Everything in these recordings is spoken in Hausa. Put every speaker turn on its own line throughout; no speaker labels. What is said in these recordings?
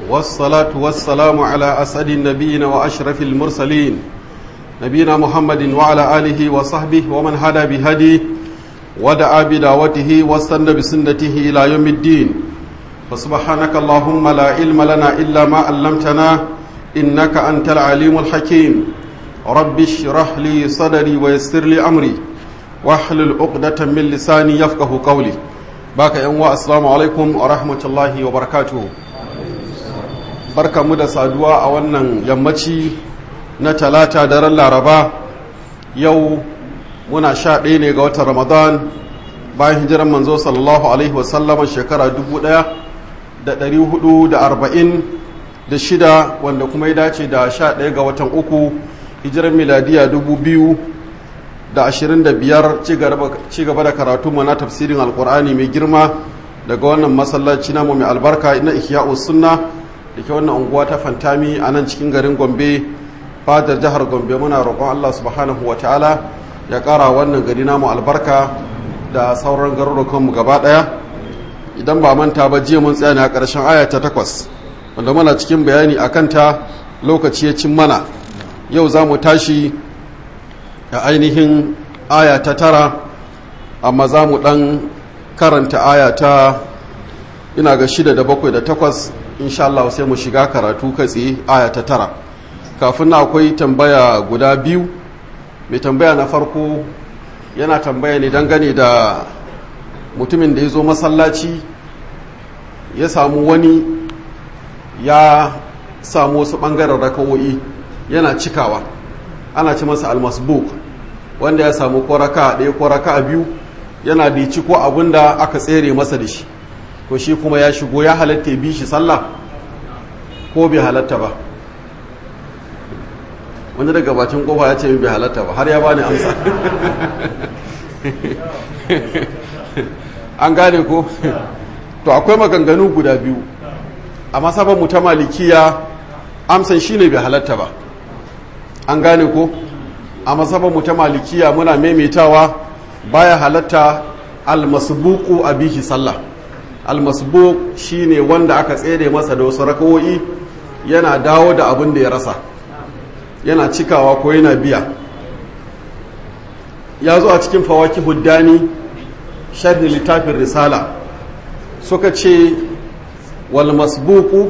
والصلاة والسلام على أسعد النبيين وأشرف المرسلين نبينا محمد وعلى آله وصحبه ومن هدى بهديه ودعا بدعوته واستنى بسنته إلى يوم الدين فسبحانك اللهم لا علم لنا إلا ما علمتنا إنك أنت العليم الحكيم رب اشرح لي صدري ويسر لي أمري واحلل عقدة من لساني يفقه قولي باك يا السلام عليكم ورحمة الله وبركاته barka mu da saduwa a wannan yammaci na talata daren laraba yau muna sha ɗaya ne ga watan ramadan bayan hijiran manzo sallallahu alaihi wasallama shekara dubu ɗaya da ɗari hudu da arba'in da shida wanda kuma ya dace da sha ɗaya ga watan uku hijiran miladiya dubu biyu da ashirin da biyar ci gaba da karatu na tafsirin alkur'ani mai girma daga wannan masallaci namu mai albarka na ihya'us sunna da ke wannan unguwa ta fantami a nan cikin garin gombe fadar jihar gombe muna roƙon allah subhanahu wa ta'ala ya ƙara wannan gari namu albarka da sauran garurukanmu gaba ɗaya idan ba manta ba jiya mun tsaya ne a ƙarshen aya ta takwas wanda muna cikin bayani a kanta lokaci ya cin mana yau za mu tashi a ainihin aya ta tara amma za mu ɗan karanta aya ta ina ga shida da bakwai da takwas insha Allah sai mu shiga karatu kai tsaye aya ta tara kafin na akwai tambaya guda biyu mai tambaya na farko yana tambaya ne dangane da mutumin da ya zo masallaci ya samu wani ya samu wasu ɓangaren rakawo'i yana cikawa ana ci masa almasbuk wanda ya samu koraka ɗaya koraka biyu yana da ci ko abin da aka tsere masa da shi to shi kuma ya shigo ya halatta bi shi sallah ko bai halatta ba wani daga bacin kofa ya ce bai halatta ba har ya bani amsa an gane ko to akwai maganganu guda biyu a masaban mu ta malikiya amsan shine bai halatta ba an gane ko a masaban mu ta malikiya muna maimaitawa baya halatta almasbuku a bihi sallah almasbuk shine wanda aka tsere masa da wasu rakawoyi yana dawo da abin da ya rasa yana cikawa ko yana biya ya zo a cikin fawaki huddani sharhi littafin risala suka ce wal masbuku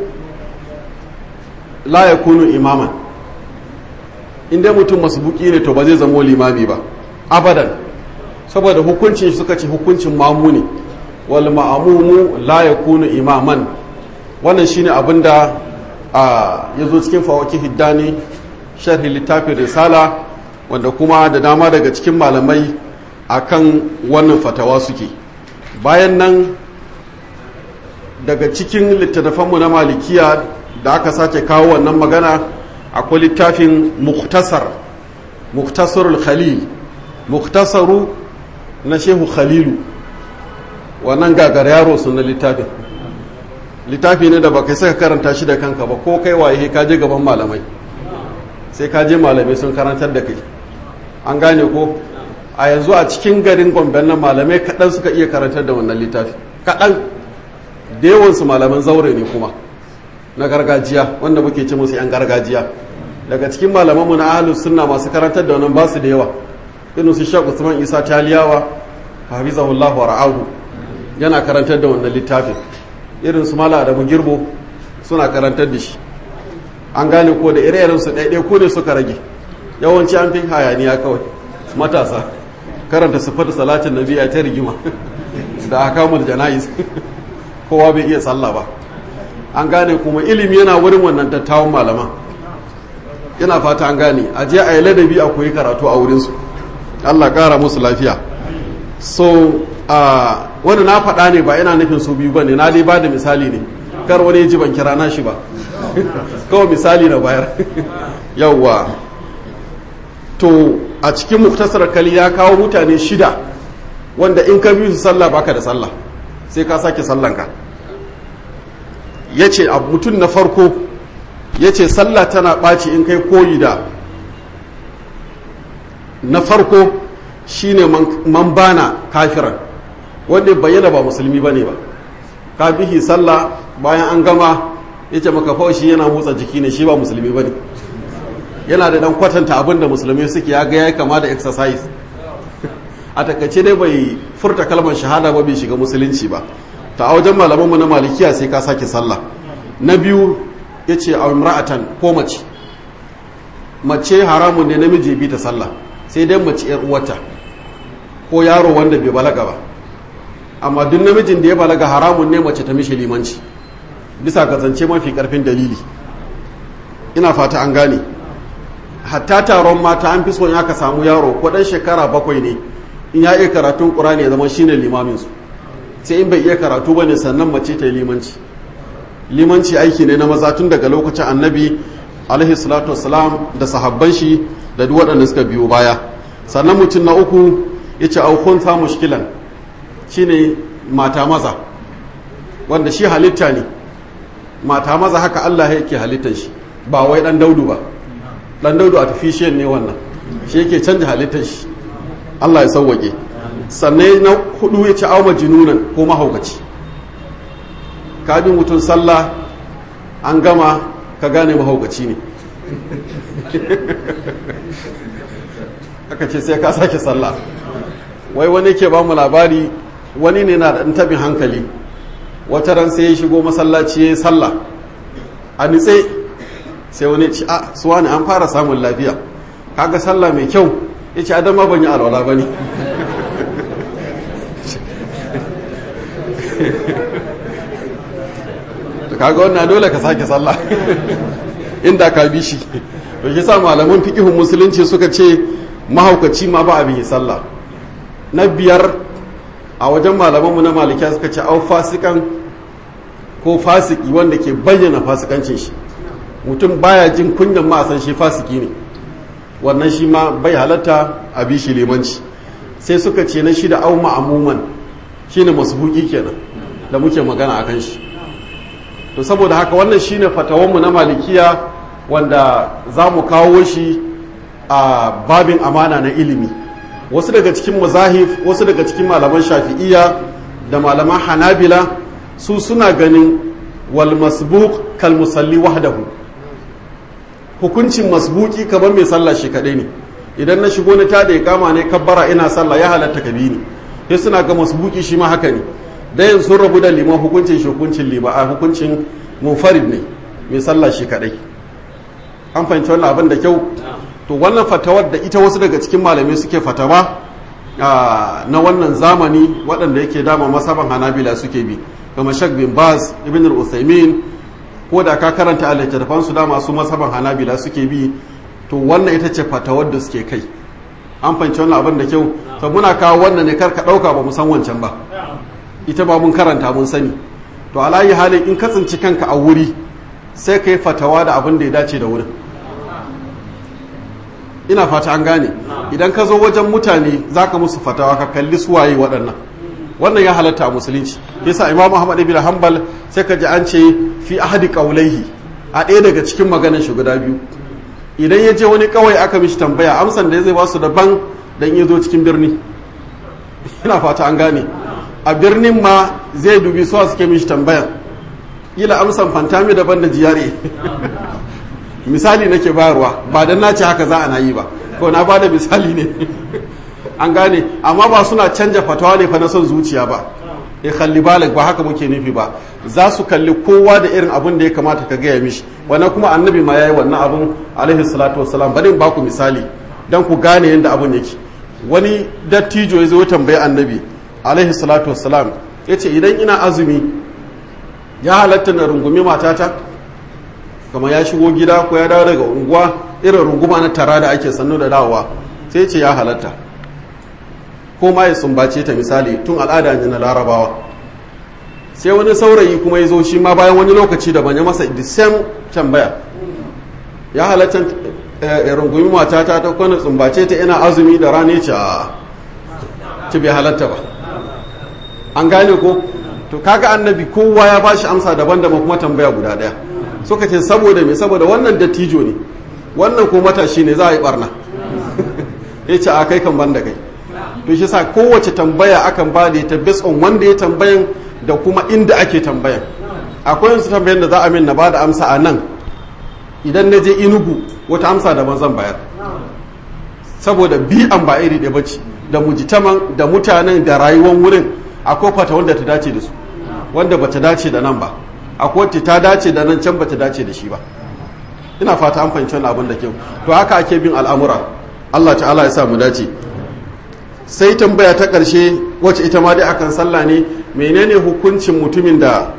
la yakunu imaman inda mutum masbuki ne to ba zai zama limami ba abadan saboda hukuncin suka ce hukuncin mamu ne wal ma'amumu la yakunu imaman wannan shine abinda ya zo cikin fawaki hiddani sharhi littafin risala wanda kuma da dama daga cikin malamai akan wannan fatawa suke bayan nan daga cikin littattafanmu na malikiya da aka sake kawo wannan magana akwai littafin muktasar muktasarul khalil muktasaru na shehu khalilu wannan gagar yaro sun na littafin littafi ne da ba kai saka karanta shi da kanka ba ko kai waye ka je gaban malamai sai ka je malamai sun karantar da kai an gane ko a yanzu a cikin garin gomben nan malamai kaɗan suka iya karantar da wannan littafi kaɗan da yawansu malaman zaure ne kuma na gargajiya wanda muke ce musu 'yan gargajiya daga cikin malamanmu na ahalus sunna masu karantar da wannan ba su da yawa irin su shek usman isa taliyawa hafizahullahu wa ra'ahu yana karantar da wannan littafin irin su mala da girbo suna karantar da shi an gane ko da ire su ɗaiɗai ko ne suka rage yawanci an fi hayaniya kawai matasa karanta sifar salatin nabi ya ta rigima da akamul jana'iz kowa bai iya sallah ba an gane kuma ilimi yana wurin wannan dattawan malama yana fata an gane a je a yi ladabi a koyi karatu a wurinsu allah kara musu lafiya so a wani na faɗa ne ba ina nufin su biyu ba ne na dai ba da misali ne kar wani ji ban kira na shi ba kawai misali na bayar yawwa to a cikin muktasar kali ya kawo mutane shida wanda in ka bi su sallah baka da sallah sai ka sake sallanka ya ce mutum na farko ya ce sallah tana ɓaci in kai koyi da na farko shine man bana kafiran wanda bayyana ba musulmi ba ne ba ka bihi sallah bayan an gama yace maka fa shi yana motsa jiki ne shi ba musulmi bane yana da dan kwatanta abin da musulmi suke ya ga yayi kama da exercise a takaice dai bai furta kalmar shahada ba bai shiga musulunci ba ta a wajen malamanmu na malikiya sai ka sake sallah na biyu yace a imra'atan ko mace mace haramun ne namiji bi ta sallah sai dai mace yar uwata ko yaro wanda bai balaga ba amma duk namijin da ya balaga haramun ne mace ta mishi limanci bisa ga zance mafi karfin dalili ina fata an gane hatta taron mata an fi son aka samu yaro ko dan shekara bakwai ne in ya iya karatun qur'ani ya zama shine limamin su sai in bai iya karatu bane sannan mace ta yi limanci limanci aiki ne na maza tun daga lokacin annabi alaihi salatu wassalam da sahabban shi da duk waɗanda suka biyo baya sannan mutum na uku ya ce aukun sa mushkilan shine mata maza wanda shi halitta ne mata maza haka Allah yake halittar shi ba wai dan daudu ba dan daudu artificial ne wannan shi yake canja halittar shi Allah ya sauwake sannan na hudu ya ce au majinunan ko mahaukaci ka bi mutum sallah an gama ka gane mahaukaci ne aka ce sai ka sake sallah wai wani ke ba mu labari wani ne na da tabin hankali wata ran sai ya shigo masallaci ya yi sallah a nitse sai wani ci a suwa ne an fara samun lafiya kaga sallah mai kyau ya ce adama ban yi alwala ba ne kaga wannan dole ka sake sallah inda ka bi shi to shi sa malaman fiqihun musulunci suka ce mahaukaci ma ba abin yi sallah na biyar a wajen malamanmu na malikiya suka ce au fasikan ko fasiki wanda ke bayyana fasikancin shi mutum baya jin kunyan ma a san shi fasiki ne wannan shi ma bai halatta a bi shi limanci sai suka ce na shida au ma'amuman shine masbuki kenan da muke magana akan shi to saboda haka wannan shine fatawanmu na malikiya wanda za mu kawo shi a babin amana na ilimi wasu daga cikin mazahif wasu daga cikin malaman shafi'iya da malaman hanabila su suna ganin wal masbuq kal musalli wahdahu hukuncin masbuki kamar mai sallah shi kadai ne idan na shigo na tada kama ne kabbara ina sallah ya halatta ka bi ni sai suna ga masbuki shi ma haka ne dayan sun rabu da liman hukuncin shi hukuncin lima a hukuncin munfarid ne mai sallah shi kadai an fahimci wannan abin da kyau to wannan fatawar da ita wasu daga cikin malamai suke fatawa na wannan zamani waɗanda yake dama masaban hanabila suke bi kama shak bin baz ibn al-usaimin ko da ka karanta a littattafan su dama su masaban hanabila suke bi to wannan ita ce fatawar da suke kai an fahimci wannan abin da kyau to muna kawo wannan ne kar ka ɗauka ba mu san wancan ba ita ba mun karanta mun sani to alayi halin in kasance kanka a wuri sai ka yi fatawa da abin da ya dace da wurin ina fata an gane idan ka zo wajen mutane za ka musu fatawa ka kalli suwaye waɗannan wannan ya halatta a musulunci yasa imam ahmad ibn hanbal sai ka ji an ce fi ahadi qaulaihi a ɗaya daga cikin maganar shi guda biyu idan ya je wani kawai aka mishi tambaya amsan da zai ba su daban dan ya zo cikin birni ina fata an gane a birnin ma zai dubi suwa suke mishi tambaya kila amsan fantami daban da jiyare misali nake bayarwa ba dan na ce haka za a na yi ba ko na ba da misali ne an gane amma ba suna canja fatawa ne fa na son zuciya ba ya kalli balik ba haka muke nufi ba za su kalli kowa da irin abin da ya kamata ka gaya mishi wannan kuma annabi ma yayi wannan abin alaihi salatu wassalam bari in ba ku misali dan ku gane yadda abin yake wani dattijo ya zo tambayi annabi alaihi salatu wassalam ya ce idan ina azumi ya halatta na rungumi matata kama ya shigo gida ko ya dawo daga unguwa irin runguma na tara da ake sannu da dawowa sai ce ya halatta ko ma ya sumbace ta misali tun al'ada ne na larabawa sai wani saurayi kuma ya zo shi ma bayan wani lokaci da ya masa the same tambaya ya halatta ya rungumi matata ta kwana sumbace ta ina azumi da rana ce a ci bai halatta ba an gane ko to kaga annabi kowa ya bashi amsa daban-daban kuma tambaya guda daya suka ce saboda me saboda wannan dattijo ne wannan ko matashi ne za a yi barna ya ce a kai kan ban da kai to shi sa kowace tambaya akan ba da ta based on wanda ya tambayan da kuma inda ake tambayan akwai wasu tambayin da za a min na ba da amsa a nan idan na je inugu wata amsa daban zan bayar saboda bi'an ba iri ɗaya bace da mujitaman da mutanen da rayuwar wurin akwai fata wanda ta dace da su wanda bata dace da nan ba akwai wacce ta dace da nan can bata dace da shi ba ina fata an fahimci wannan abin da kyau to haka ake bin al'amura Allah ta'ala ya sa mu dace sai tambaya ta ƙarshe wacce ita ma dai akan sallah ne menene hukuncin mutumin da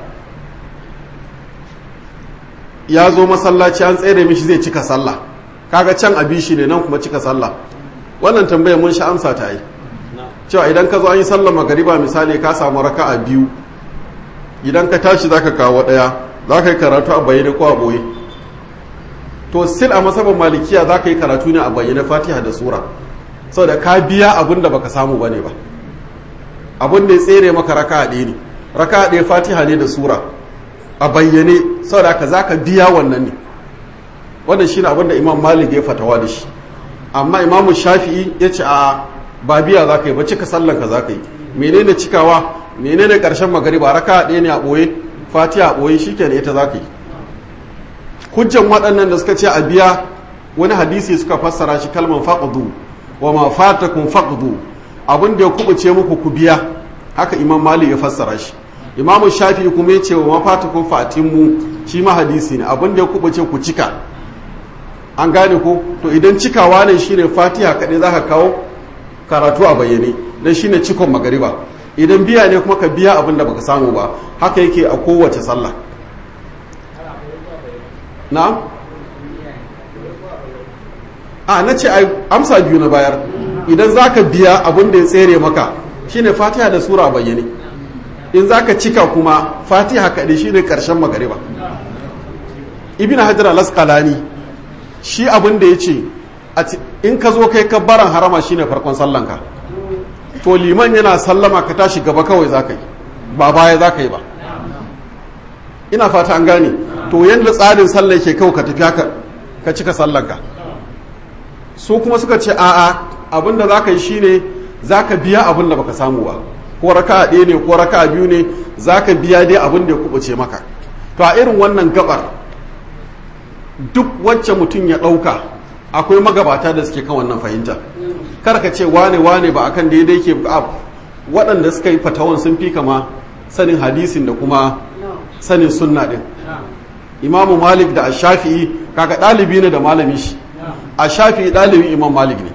ya zo masallaci an tsere mishi zai cika sallah kaga can abi shi ne nan kuma cika sallah wannan tambayar mun sha amsa ta yi cewa idan ka zo an yi sallar magariba misali ka samu raka'a biyu idan ka tashi zaka kawo daya zaka yi karatu a bayyane ko a boye to sil a masabar malikiya zaka yi karatu ne a bayyane fatiha da sura saboda ka biya abin da baka samu bane ba abin da ya tsere maka raka'a ɗaya ne raka'a ɗaya fatiha ne da sura a bayyane saboda haka zaka biya wannan ne wannan shine abin da imam malik ya fatawa da shi amma imamu shafi'i ya ce a ba biya za ka yi ba cika sallan ka za ka yi menene cikawa menene karshen magariba raka ɗaya ne a ɓoye fatiha a ɓoye shi ne ita za ka yi hujjan waɗannan da suka ce a biya wani hadisi suka fassara shi kalman faqdu wa ma fatakum faqdu abin da ya kubuce muku ku biya haka imam malik ya fassara shi imamu shafi'i kuma ya ce wa ma fatakum fatimu shi ma hadisi ne abin da ya kubuce ku cika an gane ko to idan cikawa ne shine fatiha kaɗai za ka kawo karatu a bayyane don shine cikon magariba idan biya ne kuma ka biya abin da baka samu ba haka yake a kowace sallah na a na ce amsa biyu na bayar idan za ka biya abin da ya tsere maka shine fatiha da sura bayyane in za ka cika kuma fatiha kaɗai shine ƙarshen magariba ibn hajar al-asqalani shi abin da ya ce in ka zo kai kabbaran harama shine farkon sallanka to liman yana sallama ka tashi gaba kawai za ka yi ba baya za ka yi ba ina fata an gane to yadda tsarin sallah ke kawai ka tafi haka ka cika sallanka su kuma suka ce a'a abin da za ka yi shine za ka biya abin da baka samu ba ko raka ɗaya ne ko raka biyu ne za ka biya dai abin da ya kubuce maka to a irin wannan gabar duk wacce mutum ya ɗauka akwai magabata da suke kan wannan fahimta kar ka ce wane wane ba akan daidai ke waɗanda suka yi fatawan sun fi kama sanin hadisin da kuma sanin sunna ɗin imamu malik da ashafi'i kaga ɗalibi ne da malami shi ashafi'i ɗalibin imam malik ne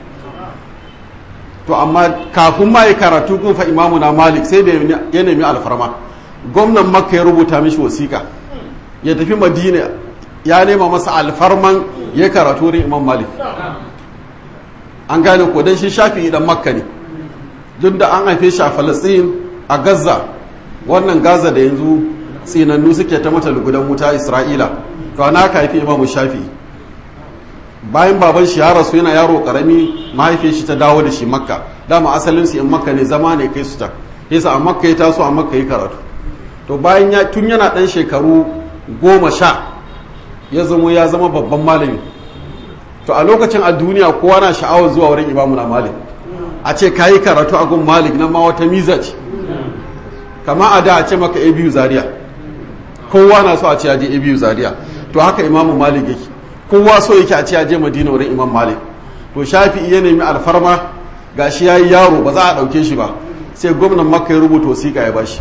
to amma kafin ma ya karatu kun fa imamu na malik sai da ya nemi alfarma gwamnan makka ya rubuta mishi wasiƙa ya tafi madina ya nema masa alfarman ya karatu wurin imam malik an gane ko dan shi shafi idan makka ne duk da an haife shi a falastin a gaza wannan gaza da yanzu tsinannu suke ta mata lugudan wuta isra'ila to ana aka haifi imamu shafi bayan baban shi ya rasu yana yaro karami mahaifiyar shi ta dawo da shi makka dama asalin su in makka ne zama ne kai su ta yasa a makka ya taso a makka ya karatu to bayan ya tun yana dan shekaru goma sha ya zama ya zama babban malami to a lokacin a duniya kowa na sha'awar zuwa wurin imamu na malik a ce ka yi karatu a gun malik na ma wata miza ce kama a da a ce maka a biyu zaria kowa na so a ce a je a biyu zaria to haka imamu malik yake kowa so yake a ce a je madina wurin imam malik to shafi iya nemi alfarma gashi ya yi yaro ba za a ɗauke shi ba sai gwamnan makka ya rubuta wasiƙa ya bashi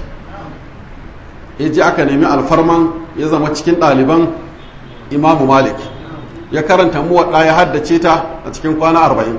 ya je aka nemi alfarman ya zama cikin ɗaliban imamu malik ya karanta muwaɗa ya haddace ta a cikin kwana arba'in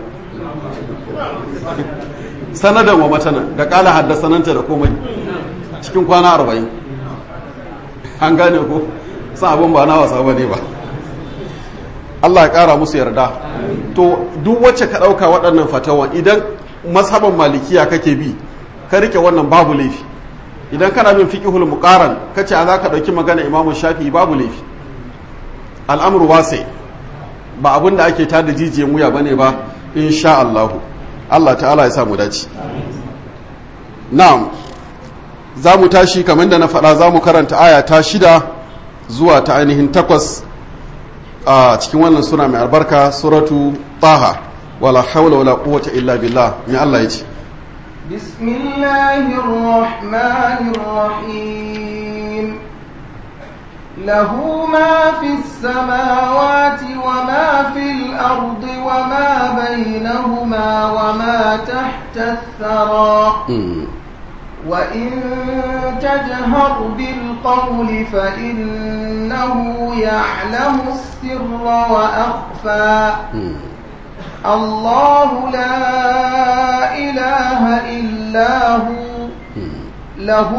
sanadan wa matana da ƙala haddasananta da komai cikin kwana arba'in an gane ko san abin ba na wasa ba ne ba Allah ya ƙara musu yarda to duk wacce ka ɗauka waɗannan fatawan idan mashaban malikiya kake bi ka rike wannan babu laifi idan kana bin fiqhul muqaran kace a za ka ɗauki magana imamu shafi babu laifi al'amru wasi ba abin da ake tada jijiyan wuya bane ba insha Allah Allah ta'ala ya sa mu dace na'am za mu tashi kamar da na faɗa za mu karanta aya ta shida zuwa ta ainihin takwas a cikin wannan suna mai albarka suratu taha wala hawla wala quwwata illa billah mai Allah ya ce
بسم الله الرحمن الرحيم له ما في السماوات وما في الأرض وما بينهما وما تحت الثرى وإن تجهر بالقول فإنه يعلم السر وأخفى الله لا إله إلا هو له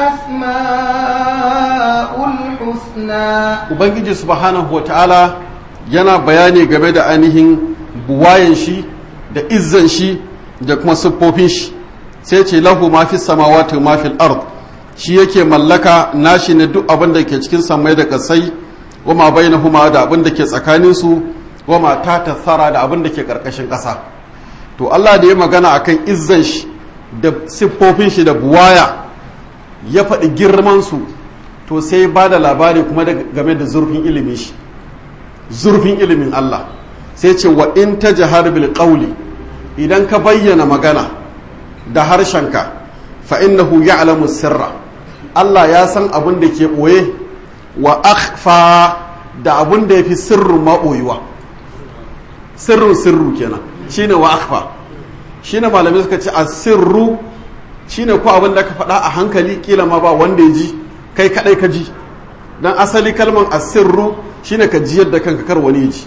الأسماء الحسنى
ubangiji subhanahu wa ta'ala yana bayani game da ainihin buwayen shi da izzan shi da kuma siffofin shi sai ce lahu ma fi samawati ma fil ard shi yake mallaka nashi ne duk abin da ke cikin samai da kasai wa ma bainahuma da abin da ke tsakanin su wa ma ta tathara da abin da ke karkashin ƙasa to Allah da ya magana akan izzan shi da siffofin shi da buwaya ya faɗi girman su to sai ba da labari kuma game da zurfin ilimin shi zurfin ilimin Allah sai ce wa in ta jihar bil qawli idan ka bayyana magana da harshenka fa innahu ya'lamu sirra Allah ya san abin da ke ɓoye wa akhfa da abin da yafi sirrin maɓoyuwa sirrin sirru kenan shine wa akhfa shine malamai suka ce asirru shine ko abin da ka faɗa a hankali kila ma ba wanda ya ji kai kadai ka ji dan asali kalman asirru shine ka ji yadda kanka kar wani ji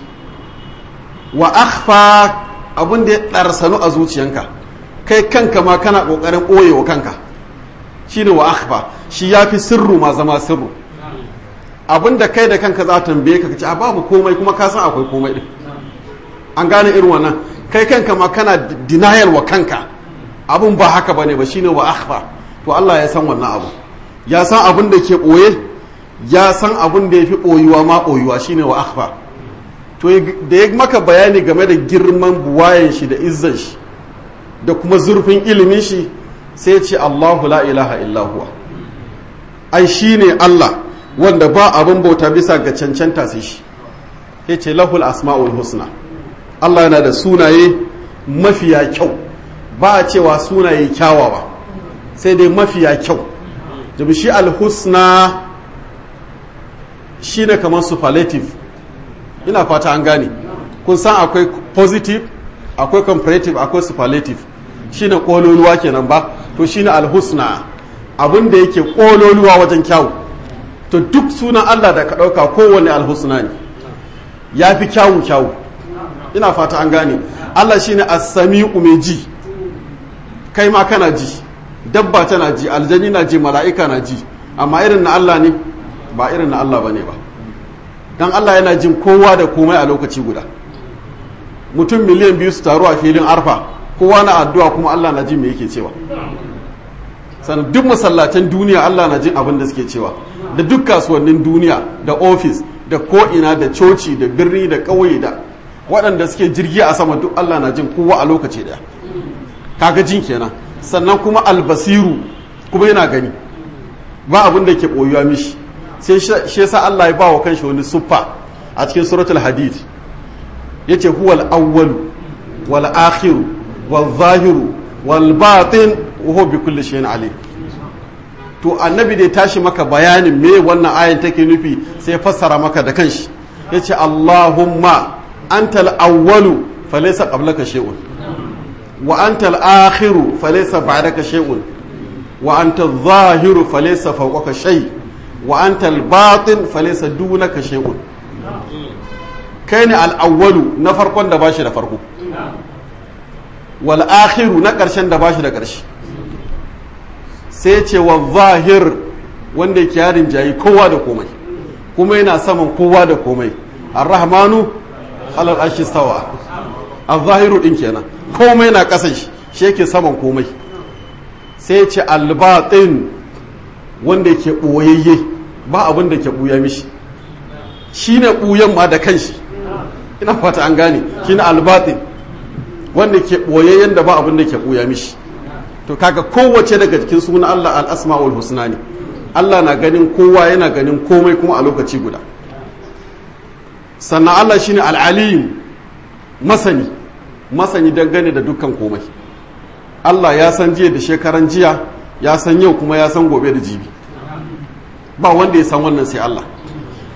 wa akhfa abin da ya darsanu a zuciyanka kai kanka ma kana kokarin boyewa kanka shine wa akhfa shi yafi sirru ma zama sirru abin da kai da kanka za ta tambaye ka ce a babu komai kuma ka san akwai komai din an gane irin wannan kai kanka ma kana denial wa kanka abun ba haka bane ba shine wa akhfa to Allah ya san wannan abu ya san abin da ke ɓoye ya san abin da ya fi ɓoyuwa ma ɓoyuwa shine wa akhfa to da ya maka bayani game da girman buwayen shi da izzan shi da kuma zurfin ilimin shi sai ce Allahu la ilaha illa huwa ai shine Allah wanda ba abin bauta bisa ga cancanta sai shi ya ce lahul asma'ul husna Allah yana da sunaye mafiya kyau ba a cewa sunaye kyawawa sai dai mafiya kyau domin shi alhusna shi ne kamar superlative ina fata an gane kun san akwai positive akwai comparative akwai superlative shi ne ƙololuwa kenan ba to shi ne alhusna abin da yake ƙololuwa wajen kyawu to duk sunan allah da ka ɗauka kowane alhusna ne ya fi kyawu kyawu ina fata an gane allah shi ne assami'u mai ji kai ma kana ji dabba tana ji aljani na ji mala'ika na ji amma irin na Allah ne ba irin na Allah ba ne ba don Allah yana jin kowa da komai a lokaci guda mutum miliyan biyu su taru a filin arfa kowa na addu'a kuma Allah na jin me yake cewa sannan duk masallacin duniya Allah na jin abin da suke cewa da duk kasuwannin duniya da ofis da ko'ina da coci da birni da ƙauye da waɗanda suke jirgi a sama duk Allah na jin kowa a lokaci ɗaya kaga jin kenan sannan kuma albasiru kuma yana gani ba abin da ke ɓoyuwa mishi sai shi yasa Allah ya ba wa kanshi wani suffa a cikin suratul hadid yace huwal awwalu wal akhiru wal zahiru wal batin wa huwa bi kulli shay'in alim to annabi da ya tashi maka bayanin me wannan ayan take nufi sai fassara maka da kanshi yace Allahumma antal awwalu falaysa qablaka shay'un wa antal akhiru falaysa ba'daka shay'un wa antal zahiru falaysa fawqaka shay wa antal batin falaysa dunaka shay'un kai ne al-awwalu na farkon da bashi da farko wal akhiru na ƙarshen da bashi da ƙarshe sai ce wa zahir wanda yake yarin jayi kowa da komai kuma yana saman kowa da komai ar-rahmanu alal arshi stawa az-zahiru din kenan komai na ƙasan shi shi yake saman komai sai ce al-batin wanda yake boyayye ba abin da ke buya mishi shine buyan ma da kanshi ina fata an gane shine al-batin wanda ke boyayyen da ba abin da ke buya mishi to kaga kowace daga cikin sunan Allah al-asma'ul husna ne Allah na ganin kowa yana ganin komai kuma a lokaci guda sannan Allah shine al-alim masani masani dangane da dukkan komai Allah ya san jiya da shekaran jiya ya san yau kuma ya san gobe da jibi ba wanda ya san wannan sai Allah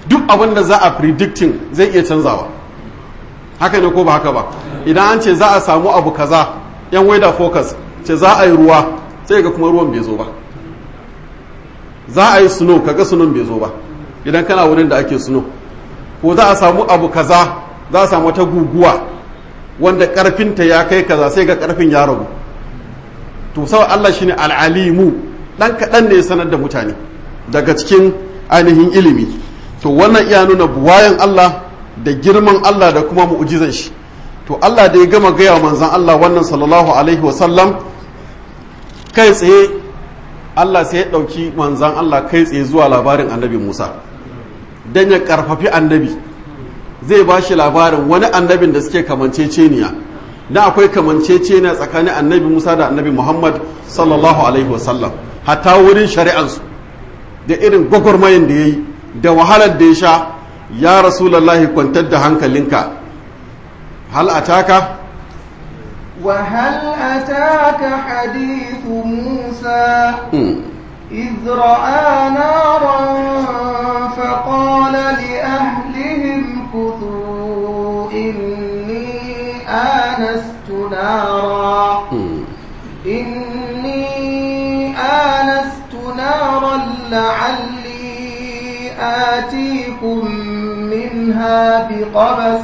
duk abin da za a predicting zai iya canzawa haka ne ko ba haka ba idan an ce za a samu abu kaza yan weather focus ce za a yi ruwa sai ga kuma ruwan bai zo ba za a yi snow kaga sunon bai zo ba idan kana wurin da ake snow ko za a samu abu kaza za a samu ta guguwa wanda karfinta ya kai kaza sai ga karfin ya ragu to sau Allah shine al'alimu dan kaɗan ne ya sanar da mutane daga cikin ainihin ilimi to wannan iya nuna buwayan Allah da girman Allah da kuma mu'ujizan shi to Allah da ya gama gaya wa manzan Allah wannan sallallahu alaihi wasallam kai tsaye Allah sai ya ɗauki manzan Allah kai tsaye zuwa labarin annabi Musa don ya ƙarfafi annabi zai ba shi labarin wani annabin da suke kamanceceniya na akwai kamanceceniya tsakanin annabi Musa da annabi Muhammad sallallahu alaihi wasallam hatta wurin shari'ansu da irin gwagwarmayin da ya yi da wahalar da ya sha ya rasulallahi kwantar da hankalinka hal ataka
وهل أتاك حديث موسى إذ رأى نارا فقال لأهلهم كثوا إني آنست نارا إني آنست نارا لعلي آتيكم منها بقبس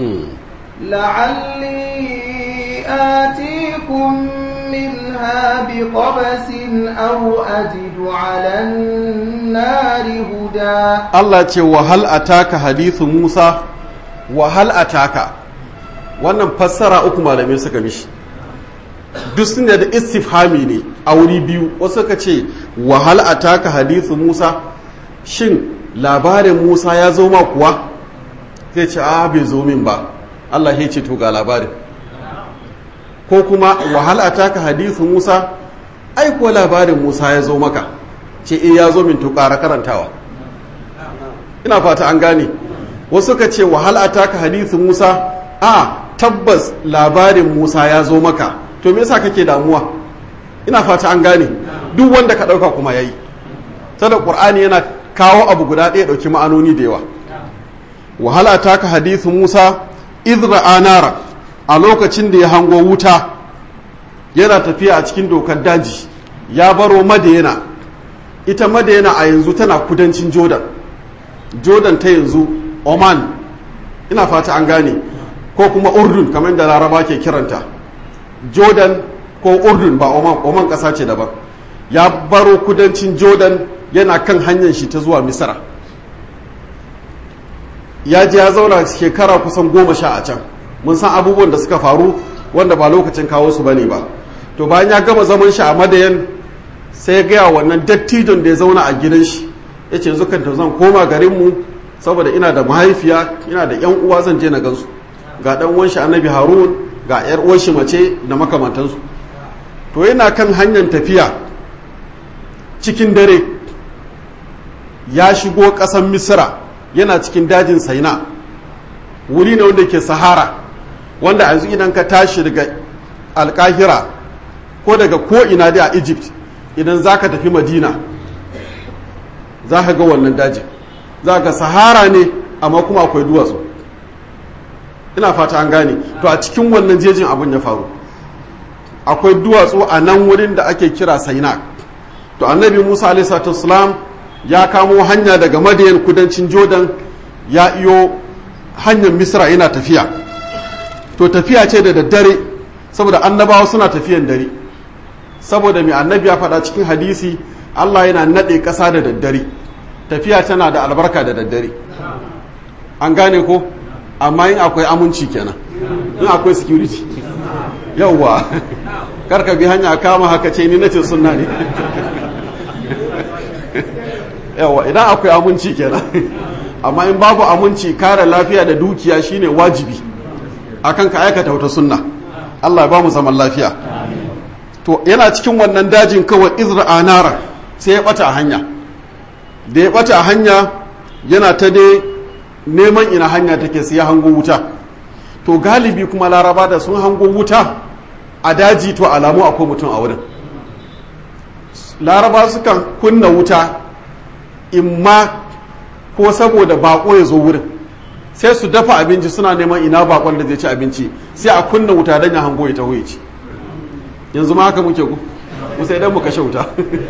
لعلي آتيكم منها بقبس أو أجد على النار هدى
Allah ce wa hal ataka hadithu Musa wa hal ataka wannan fassara uku malamai suka mishi duk sun da istifhami ne a wuri biyu wasu ka ce wa hal ataka hadithu Musa shin labarin Musa ya zo ma kuwa zai ce a bai zo min ba Allah ya ce to ga labarin ko kuma wahal ataka hadithu Musa ai ko labarin Musa ya zo maka ce eh ya zo min to ƙara karantawa ina fata an gane wasu ka ce wahal ataka hadithu Musa a tabbas labarin Musa ya zo maka to me yasa kake damuwa ina fata an gane duk wanda ka dauka kuma yayi sada Qur'ani yana kawo abu guda ɗaya dauki ma'anoni da yawa wahal ataka hadithu Musa idra anara a lokacin da ya hango wuta yana tafiya a cikin dokar daji ya baro madayana ita madayana a yanzu tana kudancin jordan jordan ta yanzu oman ina fata an gane ko kuma urdun kamar da laraba ke kiranta jordan ko urdun ba oman oman ƙasa ce daban ya baro kudancin jordan yana kan hanyar shi ta zuwa misra ya je ya zauna shekara kusan goma sha a can mun san abubuwan da suka faru wanda ba lokacin kawo su bane ba to bayan ya gama zaman shi a madayan sai ya gaya wannan dattijon da ya zauna a gidan shi ya ce yanzu kan zan koma garinmu saboda ina da mahaifiya ina da yan uwa zan je na gansu ga dan uwan shi annabi harun ga yar uwan shi mace da makamantansu to yana kan hanyar tafiya cikin dare ya shigo ƙasar misira yana cikin dajin saina wuri ne wanda ke sahara wanda yanzu idan ka tashi daga alkahira ko daga ko'ina dai a egypt idan za ka tafi madina za ka ga wannan dajin za ka sahara ne amma kuma akwai duwatsu ina fata an gane to a cikin wannan jejin abin ya faru akwai duwatsu a nan wurin da ake kira saina to annabi musa alaihi ya kamo hanya daga madayan kudancin jordan ya iyo hanyar misra yana tafiya to tafiya ce da daddare saboda annabawa suna tafiyan dare saboda mai annabi ya faɗa cikin hadisi allah yana naɗe ƙasa da daddare tafiya tana da albarka da daddare an gane ko amma in akwai aminci kenan in akwai security yauwa karka bi hanya kama haka ce ni nace sunna ne yawa idan akwai aminci kenan amma in babu aminci kare lafiya da dukiya shine wajibi akan ka aikata wata sunna Allah ya ba mu zaman lafiya to yana cikin wannan dajin kawai izra anara sai ya bata a hanya da ya bata a hanya yana ta dai neman ina hanya take sai ya hango wuta to galibi kuma laraba da sun hango wuta a daji to alamu akwai mutum a wurin laraba sukan kunna wuta imma ko saboda bako ya zo wurin sai su dafa abinci suna neman ina bakon da zai ci abinci sai a kunna wuta don ya hango ya taho ya ci yanzu ma haka muke ku sai idan mu kashe wuta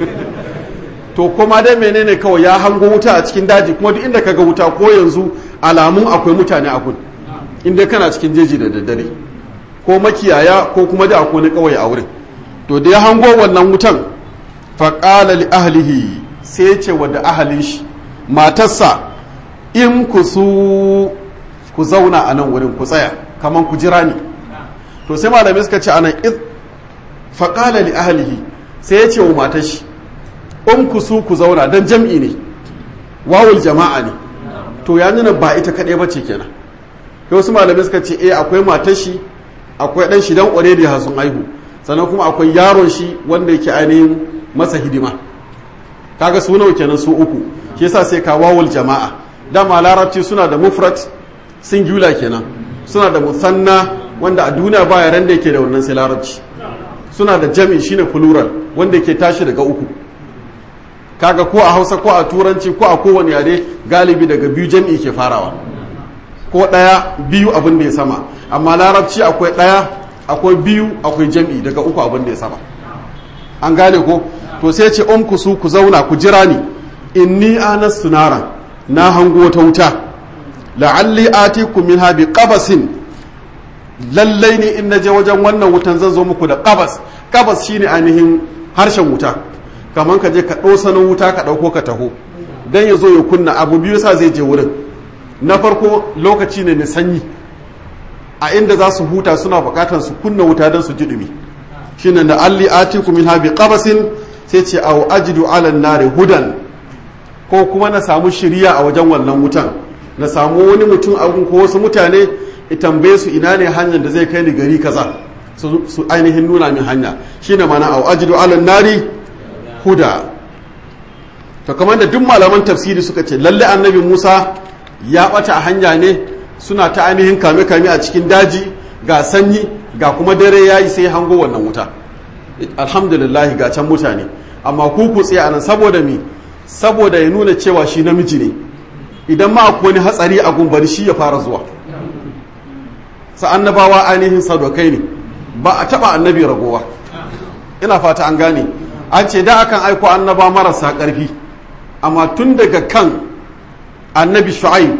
to kuma dai menene kawai ya hango wuta a cikin daji kuma duk inda ka ga wuta ko yanzu alamun akwai mutane a kun inda kana cikin jeji da daddare ko makiyaya ko kuma da akwai kawai a wurin to da ya hango wannan wutan faƙala li ahlihi sai ya ce wa da ahalin shi matarsa in ku su ku zauna a nan wurin ku tsaya kamar ku jira ni to sai malamai suka ce anan faƙala li ahlihi sai ya ce wa matar shi in ku su ku zauna don jam'i ne wawul jama'a ne to ya nuna ba ita kaɗai ba ce kenan sai wasu malamai suka ce eh akwai matar shi akwai ɗan shi dan ƙware da sun aihu sannan kuma akwai yaron shi wanda yake ainihin masa hidima kaga su nawa kenan su uku shi yasa sai ka wawul jama'a dama larabci suna da mufrat singular kenan suna da musanna wanda a duniya ba yaran da yake da wannan sai larabci suna da jami shine plural wanda yake tashi daga uku kaga ko a hausa ko a turanci ko a kowane yare galibi daga biyu jami'i ke farawa ko ɗaya biyu abin da ya sama amma larabci akwai ɗaya akwai biyu akwai jami'i daga uku abin da ya sama an gane ko to sai ce um ku su ku zauna ku jira ni inni anas sunara na hango ta wuta la'alli atikum minha bi qabasin lallai ne in naje wajen wannan wutan zan zo muku da qabas qabas shine ainihin harshen wuta kamar ka je ka ɗosanin wuta ka ɗauko ka taho dan ya zo ya kunna abu biyu sa zai je wurin na farko lokaci ne na sanyi a inda za su huta suna bukatar su kunna wuta don su ji dumi shine da alli atiku min habi qabasin sai ce aw ajidu ala nari hudan ko kuma na samu shiriya a wajen wannan wutan na samu wani mutum a ko wasu mutane i tambaye su ina ne hanyar da zai kai ni gari kaza su ainihin nuna min hanya shine mana aw ajidu ala nari huda to kamar da duk malaman tafsiri suka ce lalle annabi Musa ya ɓata a hanya ne suna ta ainihin kame-kame a cikin daji ga sanyi ga kuma dare ya yi sai hango wannan wuta alhamdulillah ga can mutane amma ku ku tsaye anan saboda mi saboda ya nuna cewa shi namiji ne idan ma akwai wani hatsari a gumbari shi ya fara zuwa sa annabawa ainihin sadokai ne ba a taba annabi ragowa ina fata an gane an ce da akan aiko annaba marasa ƙarfi amma tun daga kan annabi shu'aib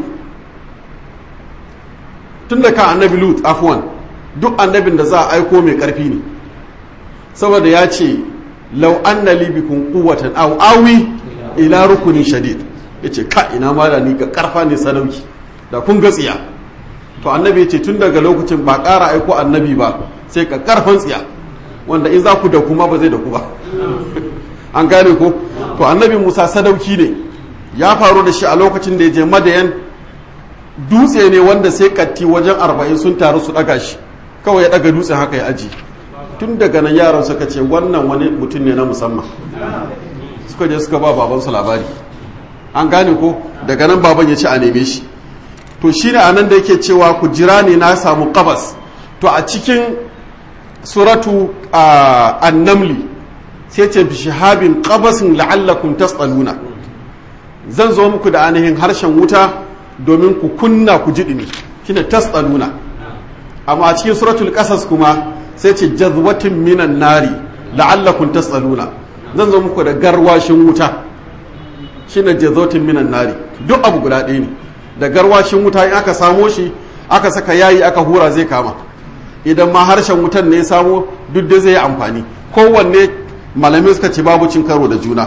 tun da kan annabi lut afwan duk annabin da za a aiko mai karfi ne saboda ya ce lau anna li bikum quwwatan aw awi ila rukunin shadid yace ka ina ma da ni ga karfa ne sadauki da kun ga tsiya to annabi yace tun daga lokacin ba ƙara aiko annabi ba sai ka karfan tsiya wanda in za ku da kuma ba zai da ku ba an gane ko to annabi Musa sadauki ne ya faru da shi a lokacin da ya je madayan dutse ne wanda sai katti wajen arba'in sun taru su daga shi kawai ya daga dutse haka ya aji tun daga nan yaran suka ce wannan wani mutum ne na musamman suka je suka ba babansu labari an gane ko daga nan baban ya ce a neme shi to shine a nan da yake cewa ku jira ne na samu kabas to a cikin suratu annamli sai ce bi shahabin qabasin la'allakum tas'aluna zan zo muku da ainihin harshen wuta domin ku kunna ku ji dumi shine tas'aluna amma a cikin suratul qasas kuma sai ce jazwatin minan nari la'allakum tas'aluna zan zo muku da garwashin wuta shine jazwatin minan nari duk abu guda ɗaya ne da garwashin wuta in aka samo shi aka saka yayi aka hura zai kama idan ma harshen wutan ne ya samo duk da zai yi amfani kowanne malamai suka ce babu cin karo da juna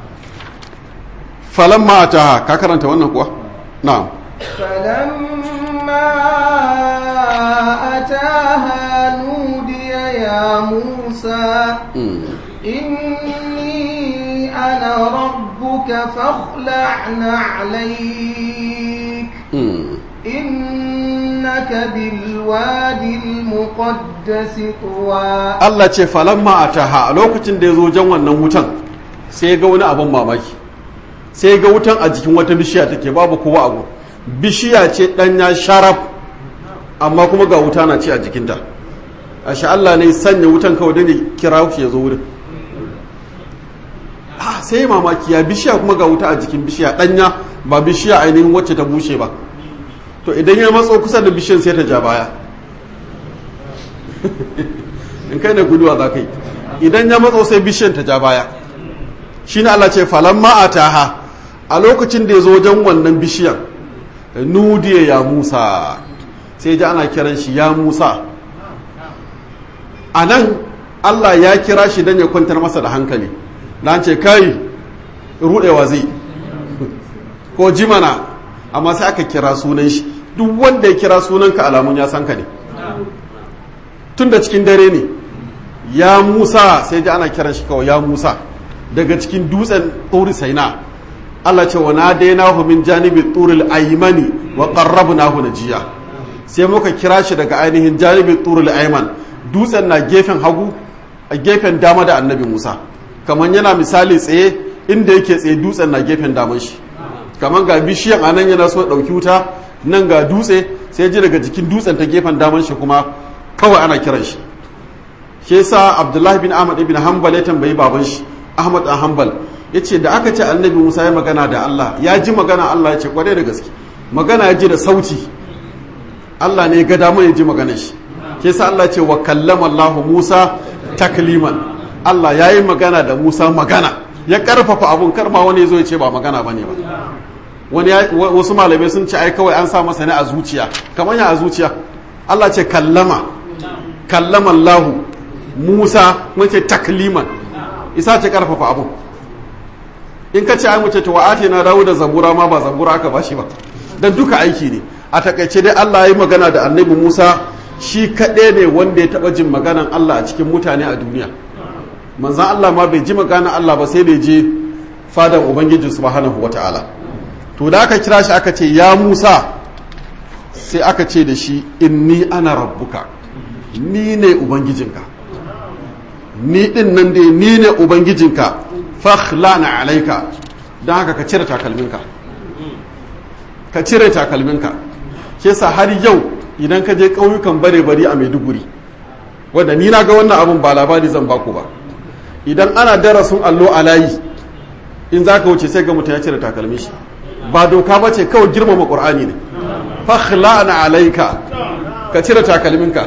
falamma ataha ka karanta wannan kuwa na'am
فلما أتاها نودي يا موسى إني أنا ربك فاخلع نعليك إنك بالوادي المقدس طوى
Allah ce falamma ataha a lokacin da ya zo jan wannan wutan sai ya ga wani abin mamaki sai ya ga wutan a jikin wata bishiya take babu kowa abu bishiya ce ɗanya sharaf amma kuma ga wuta na ci a jikinta ashe Allah ne sanya wutan kawai don ya kira shi ya zo wurin sai ya mamaki ya bishiya kuma ga wuta a jikin bishiya danya ba bishiya ainihin wacce ta bushe ba to idan ya matso kusa da bishiyan sai ta ja baya in kai ne guduwa za ka yi idan ya matso sai bishiyan ta ja baya shi ne Allah ce falan ma'ataha a lokacin da ya zo wajen wannan bishiyan nudiya ya musa sai ji ana kiran shi ya musa a nan Allah ya kira shi don ya kwantar masa da hankali na ce kai rudewa zai ko jimana amma sai aka kira sunan shi duk wanda ya kira sunanka alamun ya san ka ne tun da cikin dare ne ya musa sai ji ana kiran shi kawai ya musa daga cikin dutsen tsori saina Allah ce wa na daina min janibi turil aymani wa qarrabnahu najiya sai muka kira shi daga ainihin janibi turil ayman dutsen na gefen hagu a gefen dama da annabi Musa kamar yana misali tsaye inda yake tsaye dutsen na gefen daman shi kamar ga bishiyan anan yana so dauki wuta nan ga dutse sai ji daga jikin dutsen ta gefen daman shi kuma kawai ana kiran shi shi yasa Abdullahi bin Ahmad ibn Hanbal ya tambayi baban shi Ahmad dan Hanbal yace da aka ce Annabi Musa ya magana da Allah ya ji magana Allah ya ce kware da gaske magana ya ji da sauti Allah ne ga dama ya ji maganar shi shi yasa Allah ce wa kallama Allah Musa takliman Allah ya yi magana da Musa magana ya karfafa abun karma wani ya zo ya ce ba magana bane ba wani wasu malamai sun ce ai kawai an sa masa ne a zuciya kamar ya a zuciya Allah ce kallama kallama Allah Musa mun ce takliman isa ce karfafa abu in ka ce ai mace to ate na dawo da zabura ma ba zabura aka bashi ba dan duka aiki ne a takaice dai Allah ya yi magana da annabi Musa shi kaɗai ne wanda ya taɓa jin maganan Allah a cikin mutane a duniya manzan Allah ma bai ji maganan Allah ba sai da je fadan ubangiji subhanahu wata'ala to da aka kira shi aka ce ya Musa sai aka ce da shi inni ana rabbuka ni ne ubangijinka ni din nan dai ni ne ubangijinka fakhlana alaika don haka ka cire takalminka ka cire takalminka ke sa har yau idan ka je ƙauyukan bare bari a maiduguri wadda ni na ga wannan abun ba labari zan baku ba idan ana darasin allo a layi in za ka wuce sai ga mutum ya cire takalmi shi ba doka ba ce kawai girmama ƙur'ani ne fakhlana alaika ka cire takalminka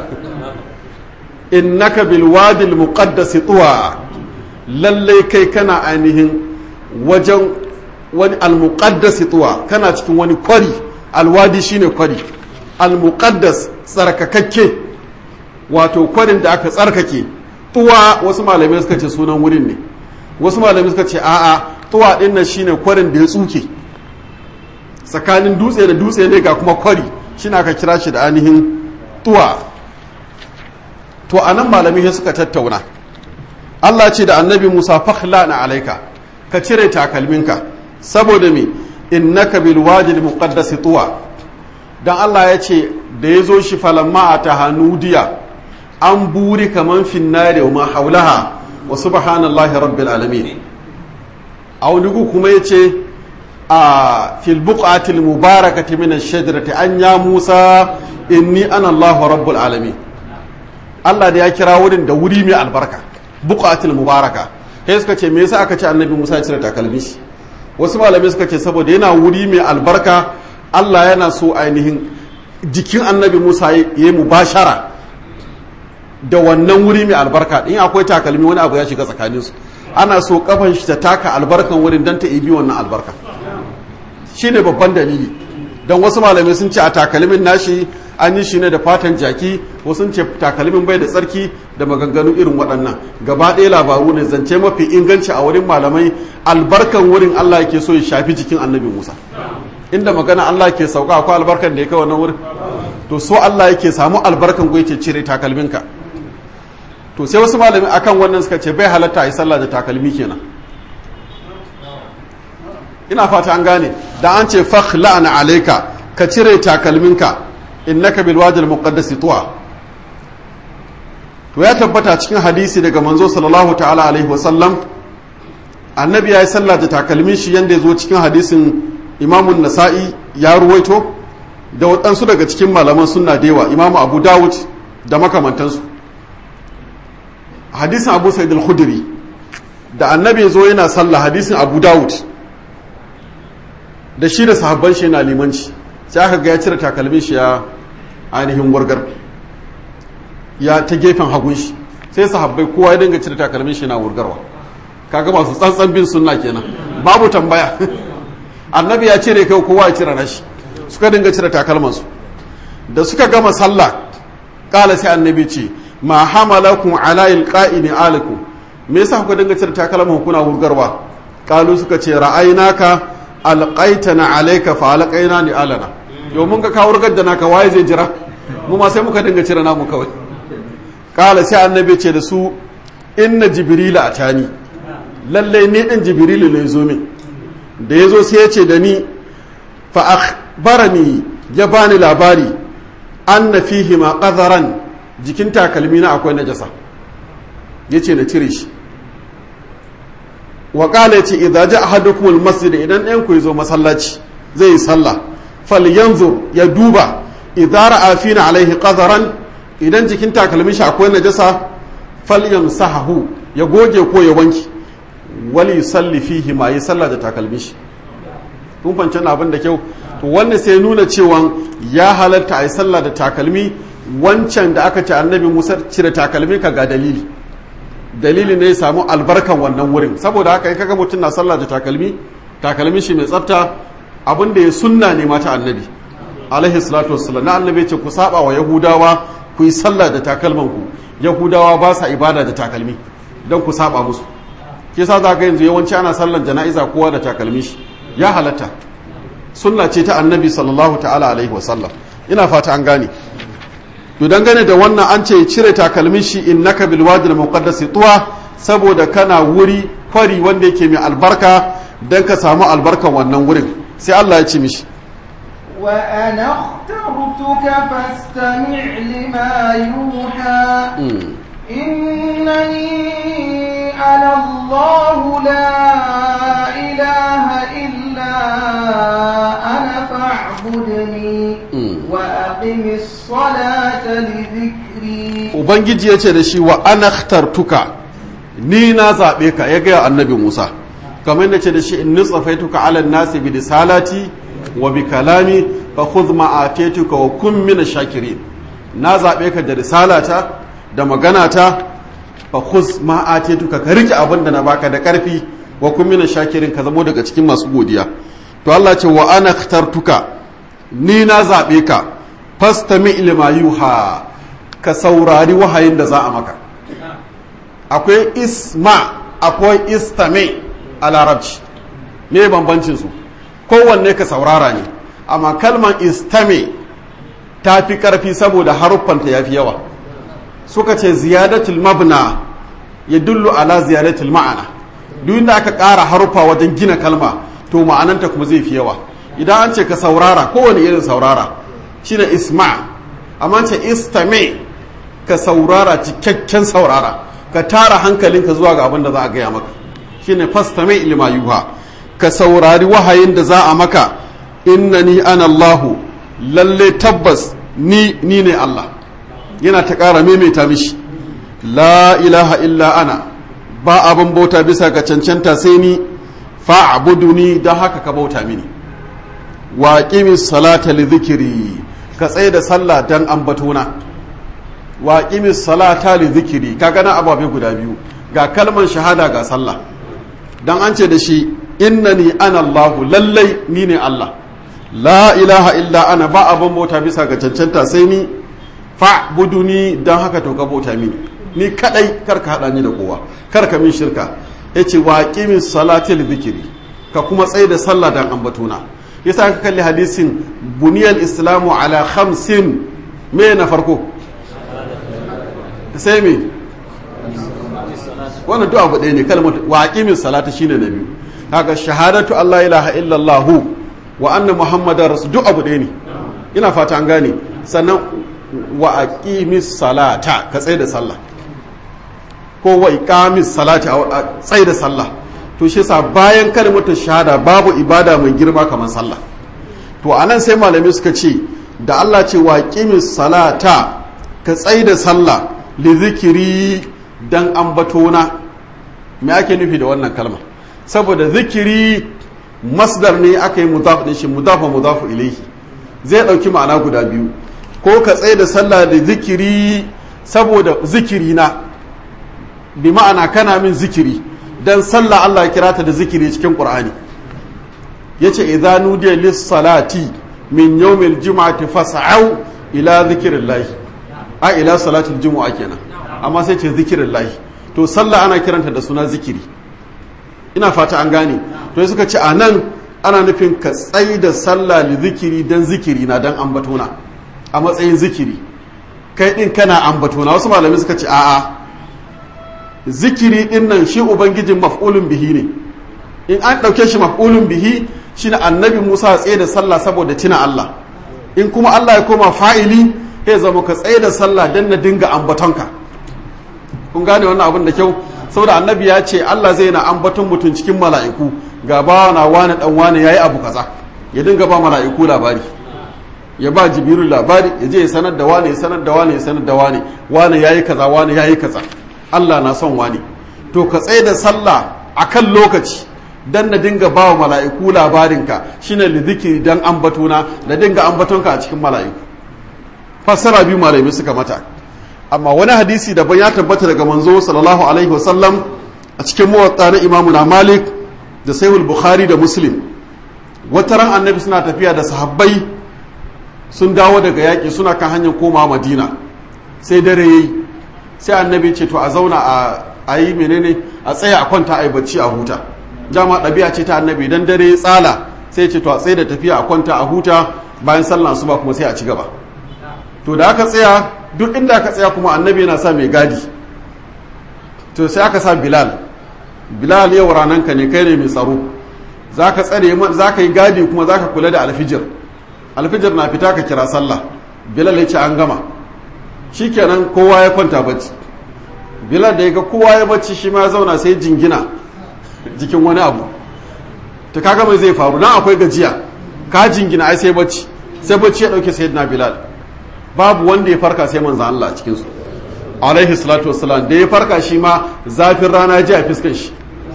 innaka bil wadil muqaddas tuwa lallai kai kana ainihin wajen wani al muqaddas tuwa kana cikin wani kwari alwadi shine kwari al muqaddas tsarkakakke wato kwarin da aka tsarkake tuwa wasu malamai suka ce sunan wurin ne wasu malamai suka ce a'a tuwa din nan shine kwarin da ya tsuke tsakanin dutse da dutse ne ga kuma kwari shine aka kira shi da ainihin tuwa to a nan malamai suka tattauna Allah ce da annabi Musa fakhla na alaika ka cire takalminka saboda me innaka bil wajil muqaddas tuwa dan Allah ya ce da ya zo shi falamma a tahanudiya an buri kaman finnare wa ma haulaha wa subhanallahi rabbil alamin a wani kuma ya ce a fil buqatil mubarakati min ash-shajarati an ya Musa inni ana Allahu rabbul alamin Allah da ya kira wurin da wuri mai albarka buqatul mubaraka sai suka ce me yasa aka ce annabi Musa ya cire takalmi shi wasu malamai suka ce saboda yana wuri mai albarka Allah yana so ainihin jikin annabi Musa ya yi mubashara da wannan wuri mai albarka in akwai takalmi wani abu ya shiga tsakanin su ana so kafan shi ta taka albarkan wurin dan ta ibi wannan albarka shine babban dalili don wasu malamai sun ce a takalmin nashi an yi shi ne da fatan jaki wasu sun ce takalmin bai da tsarki da maganganu irin waɗannan gaba ɗaya labaru ne zance mafi inganci a wurin malamai albarkan wurin Allah yake so ya shafi jikin annabi Musa inda magana Allah ke sauka akwai albarkan da ya kai wannan wurin to so Allah yake samu albarkan ko yake cire takalminka to sai wasu malami akan wannan suka ce bai halatta a yi sallah da takalmi kenan ina fata an gane da an ce fakhla'na alayka ka cire takalminka innaka bil wadi al muqaddas tuwa to ya tabbata cikin hadisi daga manzo sallallahu ta'ala alaihi wa sallam annabi ya yi sallah da takalmin shi yanda ya zo cikin hadisin imamun nasa'i ya ruwaito da waɗansu daga cikin malaman sunna da yawa imamu abu dawud da makamantansu hadisin abu sa'id al-khudri da annabi zo yana sallah hadisin abu dawud da shi da sahabban shi yana limanci sai aka ga ya cire takalmin shi ya ainihin wargar ya ta gefen hagun shi sai sahabbai kowa ya dinga cire takalmin shi yana wurgarwa kaga masu tsantsan bin sunna kenan babu tambaya annabi ya cire kai kowa ya cire nashi suka dinga cire takalmansu da suka gama sallah kala sai annabi ce ma hamalakum ala ilqa'ini alakum me yasa kuka dinga cire takalman kuna wurgarwa kalu suka ce ra'aynaka alqaitana alayka fa alqaina ni alana yau mun ga ka wurgar da naka waye zai jira mu ma sai muka dinga cire namu kawai kala sai annabi ce da su inna jibrila atani lalle ne din jibrilu ne zo min da yazo sai ya ce da ni fa akhbarani ya bani labari anna fihi ma qadaran jikin takalmi na akwai najasa yace na cire shi wa qala yace idza ja ahadukum almasjid idan ɗayan ku yazo masallaci zai yi sallah falyanzur ya duba idza ra'a fina alaihi qadaran idan jikin takalmin shi akwai najasa falyamsahu ya goge ko ya wanki wali yusalli fihi ma yi sallah da takalmin shi kun fahimci abin da kyau to wannan sai nuna cewa ya halatta a yi sallah da takalmi wancan da aka ce annabi musa cire takalmi ka ga dalili dalili ne ya samu albarkan wannan wurin saboda haka in kaga mutum na sallah da takalmi takalmi shi mai tsafta abin da ya sunna ne mata annabi alaihi salatu wassalam na annabi ce ku saba wa yahudawa ku yi sallah da takalman ku yahudawa ba sa ibada da takalmi don ku saba musu ke sa za ga yanzu yawanci ana sallan jana'iza kowa da takalmi shi ya halatta sunna ce ta annabi sallallahu ta'ala alaihi wasallam ina fata an gane to dangane da wannan an ce cire takalmin shi innaka bil wadi al muqaddas tuwa saboda kana wuri kwari wanda yake mai albarka dan ka samu albarkan wannan wurin sai Allah ya ce mishi
wa ana اخترتك فاستمع لما يوحى إنني أنا الله لا إله إلا أنا فاعبدني وأقم الصلاة لذكري
Ubangiji ya ce da shi wa anakhtartuka ni na zaɓe ka ya gaya annabi Musa kamar da ce da shi in nutsafaituka ala nasi bi risalati wa bi kalami fa khudh ma atituka wa kun min shakirin na zaɓe ka da risalata da maganata fa khuz ma atituka ka rike abin da na baka da karfi wa kun mina shakirin ka zamo daga cikin masu godiya to Allah ce wa ana khtartuka ni na zabe ka fastami ilma yuha ka saurari wahayin da za a maka akwai isma akwai istami a larabci me bambancin su kowanne ka saurara ne amma kalman istami ta fi karfi saboda haruffanta ya fi yawa suka ce ziyadatul mabna ya dullu ala ziyadatul ma'ana duk inda aka ƙara haruffa wajen gina kalma to ma'ananta kuma zai fi yawa idan an ce ka saurara kowane irin saurara shine isma amma ce istame ka saurara cikakken saurara ka tara hankalinka zuwa ga abin da za a gaya maka shine fastame ilma yuha ka saurari wahayin da za a maka innani ana Allahu lalle tabbas ni ni ne Allah yana ta ƙara maimaita mishi la ilaha illa ana ba abin bauta bisa ga cancanta sai ni fa'buduni don haka ka bauta mini wa qimis salata li dhikri ka tsaye da sallah dan ambatona wa qimis salata li dhikri ka gana ababe guda biyu ga kalman shahada ga sallah dan an ce da shi innani ana Allahu lallai ni ne Allah la ilaha illa ana ba abin bauta bisa ga cancanta sai ni fa'buduni dan haka to ka bauta mini ni kadai kar ka hada ni da kowa kar ka min shirka yace wa qimis salati li dhikri ka kuma tsaye da sallah dan ambatona yasa ka kalli hadisin buniyal islamu ala khamsin me na farko sai me wannan duk abu ɗaya ne kalmar wa aqimis salata shine na biyu kaga shahadatu Allah ilaha illallah wa anna muhammadar rasul duk abu ɗaya ne ina fata an gane sannan wa aqimis salata ka tsaye da sallah ko wa iqamis salati a tsaye da sallah to shi yasa bayan kalmar shahada babu ibada mai girma kamar sallah to anan sai malamai suka ce da Allah ce wa aqimis salata ka tsaye da sallah li zikiri dan ambatona me ake nufi da wannan kalma saboda zikiri masdar ne aka yi mudaf din shi mudafa mudafu ilaihi zai dauki ma'ana guda biyu ko ka tsaye da sallah da zikiri saboda zikiri na bi ma'ana kana min zikiri dan sallah Allah ya kira ta da zikiri cikin Qur'ani yace idza nudiya lis salati min yawmil jum'ati fas'au ila zikrillah a ila salatil jumu'a kenan amma sai ce zikrillah to sallah ana kiranta da suna zikiri ina fata an gane to suka ce a nan ana nufin ka tsayi da sallah li zikiri dan zikiri na dan ambatona a matsayin zikiri kai din kana ambatona wasu malamai suka ce a'a zikiri din nan shi ubangijin maf'ulun bihi ne in an ɗauke shi maf'ulun bihi shi na annabi musa tsaye da sallah saboda tina allah in kuma allah ya koma fa'ili ya zama ka tsaye da sallah dan na dinga ambatonka kun gane wannan abin da kyau saboda annabi ya ce Allah zai na ambaton mutum cikin mala'iku ga bawa na wani dan wani yayi abu kaza ya dinga ba mala'iku labari ya ba jibiru labari ya je ya sanar da wani ya sanar da wani ya sanar da wani wani yayi kaza wani yayi kaza Allah na son wani to ka tsaye da sallah akan lokaci dan na dinga ba wa mala'iku labarinka shine lidhikri dan ambatona da dinga ambatonka a cikin mala'iku fassara biyu malamai suka mata amma wani hadisi daban ya tabbata daga manzo sallallahu alaihi wasallam a cikin muwatta na imamu na malik da sahihul bukhari da muslim wata ran annabi suna tafiya da sahabbai sun dawo daga yaƙi suna kan hanyar koma madina sai dare yayi sai annabi ce to a zauna a yi menene a tsaya a kwanta a yi bacci a huta dama ɗabi'a ce ta annabi dan dare ya tsala sai ce to a tsaye da tafiya a kwanta a huta bayan sallah asuba kuma sai a ci gaba to da aka tsaya duk inda aka tsaya kuma annabi yana sa mai gadi to sai aka sa bilal bilal yau rananka ne kai ne mai tsaro za ka tsare za ka yi gadi kuma za ka kula da alfijir alfijir na fita ka kira sallah bilal ya ce an gama shi kenan kowa ya kwanta bacci bilal da ya ga kowa ya bacci shi ma ya zauna sai jingina jikin wani abu ta kaga mai zai faru nan akwai gajiya ka jingina ai sai bacci sai bacci ya dauke sayyidina bilal babu wanda ya farka sai manzo Allah cikin su alaihi salatu wassalam da ya farka shi ma zafin rana ji a fiskan shi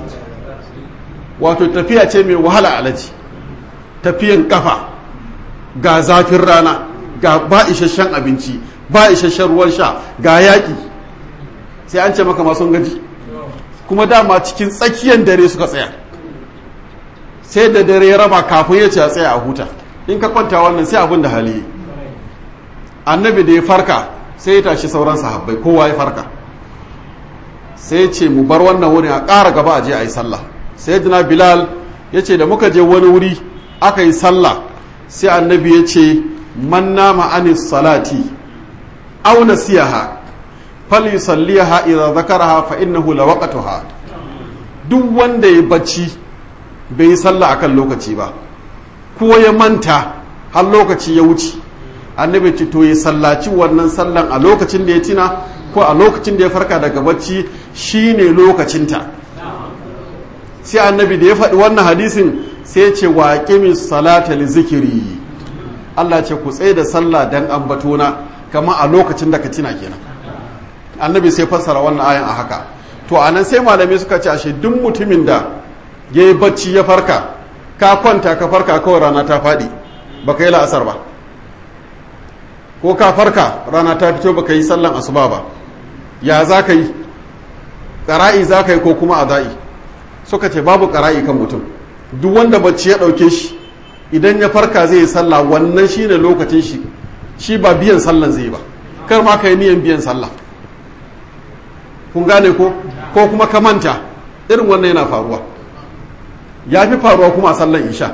wato tafiya ce mai wahala alaji tafiyan kafa ga zafin rana ga ba isasshen abinci ba isasshen ruwan sha ga yaƙi sai an ce maka masun gaji kuma dama cikin tsakiyar dare suka tsaya sai da dare ya raba kafin ya ce a tsaya a huta in ka kwanta wannan sai abin da hali annabi da ya farka sai ya tashi sauran sahabbai kowa ya farka sai ce mu bar wannan wurin a ƙara gaba a je a yi sallah sai jina bilal ya ce da muka je wani wuri aka yi sallah sai annabi ya ce man nama anis salati aw nasiyaha falyusalliha idza zakaraha fa innahu lawaqatuha duk wanda ya bacci bai yi sallah akan lokaci ba ko ya manta har lokaci ya wuce annabi ce to ya sallaci wannan sallan a lokacin da ya tina ko a lokacin da ya farka daga bacci shine lokacinta sai annabi da ya faɗi wannan hadisin sai ce wa qimis salata li zikiri Allah ce ku tsaye da sallah dan ambatona kama a lokacin da ka tina kenan annabi sai fassara wannan ayan a haka to anan sai malamai suka ce ashe duk mutumin da ya yi bacci ya farka ka kwanta ka farka kawai rana ta faɗi baka yi la'asar ba ko ka farka rana ta fito baka yi sallan asuba ba ya za ka yi ƙara'i za ka yi ko kuma aza'i suka ce babu ƙara'i kan mutum duk wanda bacci ya ɗauke shi idan ya farka zai yi sallah wannan shi ne lokacin shi shi ba biyan sallan zai ba kar ma ka yi niyan biyan sallah kun gane ko ko kuma ka manta irin wannan yana faruwa ya fi faruwa kuma a sallan isha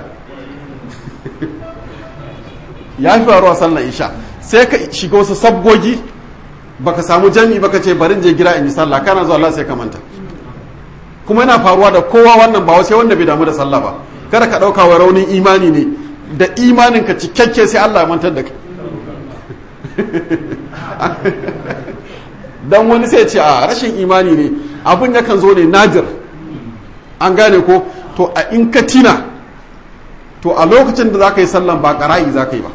ya fi faruwa sallan isha sai ka shiga wasu sabgogi baka samu jami baka ce barin je gida in yi sallah kana zuwa Allah sai ka manta kuma yana faruwa da kowa wannan ba sai wanda bai damu da sallah ba kada ka dauka wa raunin imani ne da imanin ka cikakke sai Allah ya mantar da kai dan wani sai ce a rashin imani ne abun yakan zo ne nadir an gane ko to a in ka tina to a lokacin da za ka yi sallan ba ƙara'i za ka yi ba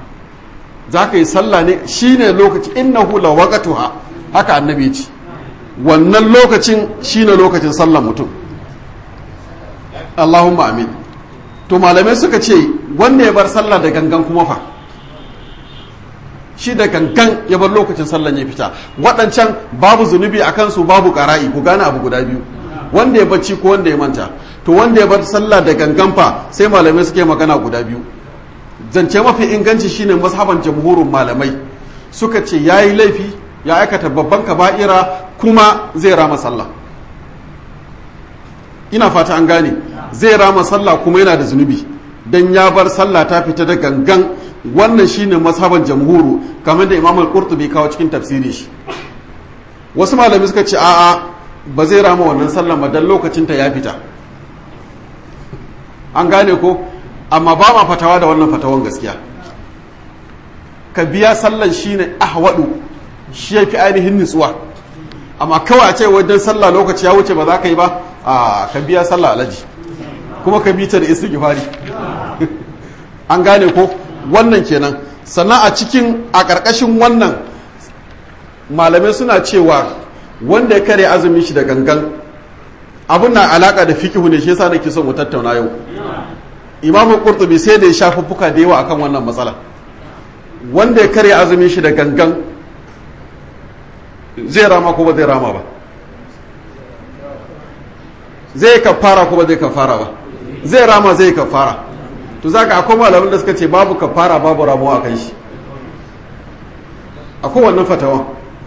za ka yi sallah ne shi ne lokaci innahu la waqatuha haka annabi ce wannan lokacin shine lokacin sallar mutum Allahumma amin to malamai suka ce wanda ya bar sallah da gangan kuma fa shi da gangan ya bar lokacin sallan ya fita waɗancan babu zunubi a kansu babu ƙara'i ku gane abu guda biyu wanda ya bacci ko wanda ya manta to wanda ya bar sallah da gangan fa sai malamai suke magana guda biyu zance mafi inganci shine mazhaban jamhurin malamai suka ce yayi laifi ya aikata babban kaba'ira kuma zai rama sallah ina fata an gane zai rama sallah kuma yana da zunubi dan ya bar sallah ta fita da gangan wannan shine mazhaban jamhuru kamar da imam al-qurtubi kawo cikin tafsiri shi wasu malami suka ce a'a ba zai rama wannan sallan ba dan lokacin ta ya fita an gane ko amma ba ma fatawa da wannan fatawan gaskiya ka biya sallan shine ahwadu shi yafi ainihin nutsuwa amma kawai a ce wajen sallah lokaci ya wuce ba za ka yi ba a ka biya sallah alaji kuma ka bi ta da istighfari an gane ko wannan kenan sannan a cikin a ƙarƙashin wannan malamai suna cewa wanda ya kare azumin shi da gangan abin na alaƙa da fikihu ne shi yasa nake son mu tattauna yau imamu qurtubi sai da ya shafi fuka da yawa akan wannan matsala wanda ya kare azumin shi da gangan zai rama ko ba zai rama ba zai kafara ko ba zai kafara ba zai rama zai kafara to za ka akwai malamin da suka ce babu kafara babu ramuwa a kan shi akwai wannan fatawa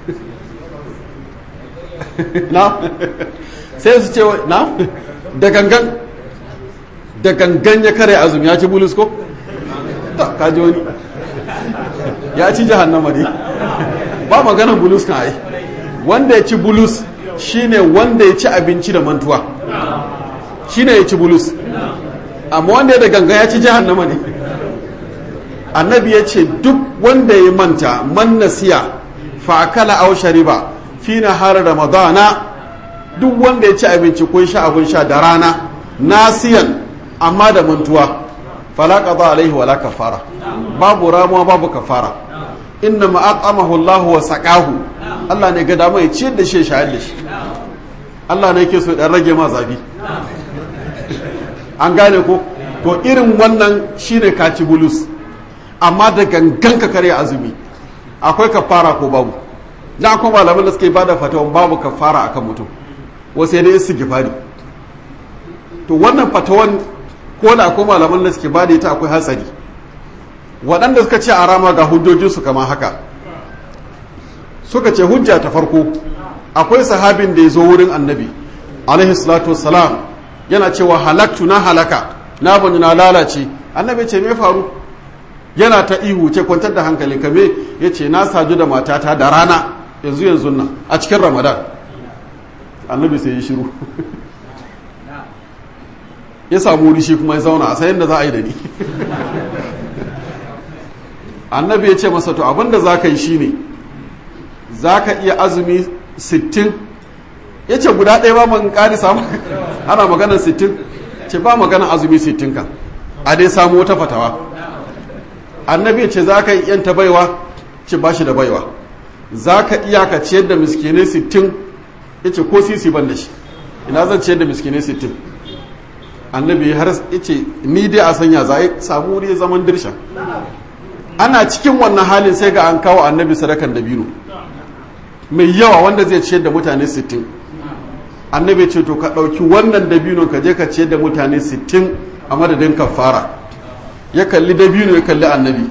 na sai su ce na da gangan da gangan ya kare azumi ya ci bulus ko? ka ji wani ya ci jahannama ne ba maganar bulus kan ai wanda ya ci bulus shine wanda ya ci abinci da mantuwa shine ya ci bulus amma wanda ya da ganga ya ci jahannama ne annabi ya ce duk wanda ya manta man nasiya fa akala aw shariba fi nahar ramadana duk wanda ya ci abinci ko sha abun sha da rana nasiyan amma da mantuwa fala qada alaihi wala kafara babu ramuwa babu kafara inna ma aqamahu Allah wa saqahu Allah ne ga dama ya ciyar da shi shayar da shi Allah ne yake so dan rage ma zafi an gane ko to irin wannan shine kaci bulus amma da gangan ka kare azumi akwai kafara ko babu da akwai malaman da suke bada fatawan babu kafara akan mutum wasu dai istighfari to wannan fatawan ko da akwai malaman da suke bada ita akwai hatsari waɗanda suka ce a rama ga hujjojinsu kama haka suka ce hujja ta farko akwai sahabin da ya zo wurin annabi alaihi salatu wassalam yana cewa halaktu na halaka na bani na lalace annabi ce me faru yana ta ihu ce kwantar da hankali kame ya ce na saju da matata da rana yanzu yanzu nan a cikin ramadan annabi sai ya shiru ya samu wuri shi kuma ya zauna a sayan da za a yi da ni annabi ya ce masa to abinda za ka yi shine za ka iya azumi sittin ya ce guda ɗaya ba man ƙari samu ana maganar sittin ce ba maganar azumi sittin kan a dai samu wata fatawa annabi ya ce za ka yi yanta baiwa ce ba shi da baiwa za ka iya ka ciyar da miskinai sittin ya ce ko sisi ban da shi ina zan ciyar da miskinai sittin annabi har ya ce ni dai a sanya za a samu wuri zaman dirsha ana cikin wannan halin sai ga an kawo annabi sadakan dabino mai yawa wanda zai ciyar da mutane sittin annabi ce to ka ɗauki wannan dabinon ka je ka ciyar da mutane sittin a madadin kafara ya kalli dabino ya kalli annabi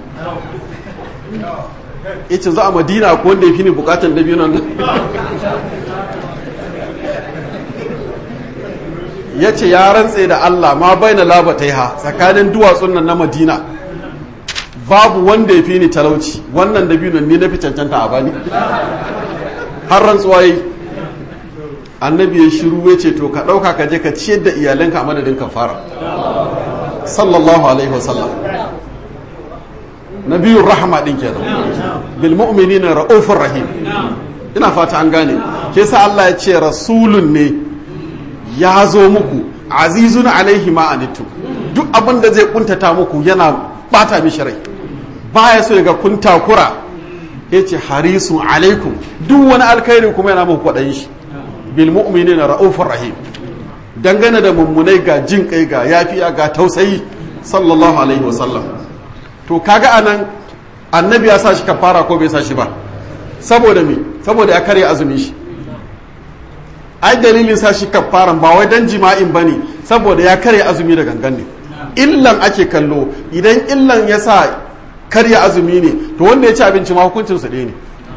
ya ce za a madina ko wanda ya fi ni bukatan dabinon nan ya ce ya rantse da allah ma bai na labatai ha tsakanin duwatsun nan na madina babu wanda ya fi ni talauci wannan dabinon ni na fi cancanta a bani har rantsuwa yi annabi ya shiru ya ce to ka ɗauka ka je ka ciyar da iyalanka a madadin kafara sallallahu alaihi wasallam nabiyun rahama din kenan bil mu'minina ra'ufur rahim ina fata an gane ke sa Allah ya ce rasulun ne ya zo muku azizun alaihi ma anittu duk abin da zai kuntata muku yana bata mishi rai baya so ga kun takura ya ce harisun alaikum duk wani alkhairi kuma yana muku kwaɗayin shi bil mu'minina ra'ufur rahim dangane da mummunai ga jin kai ga yafiya ga tausayi sallallahu alaihi wasallam to kaga anan annabi ya sa shi kafara ko bai sa shi ba saboda me saboda ya karya azumin shi ai dalilin sa shi kafaran ba wai dan jima'in bane saboda ya karya azumi da gangan ne illan ake kallo idan illan ya sa karya azumi ne to wanda ya ci abinci ma hukuncin su ɗaya ne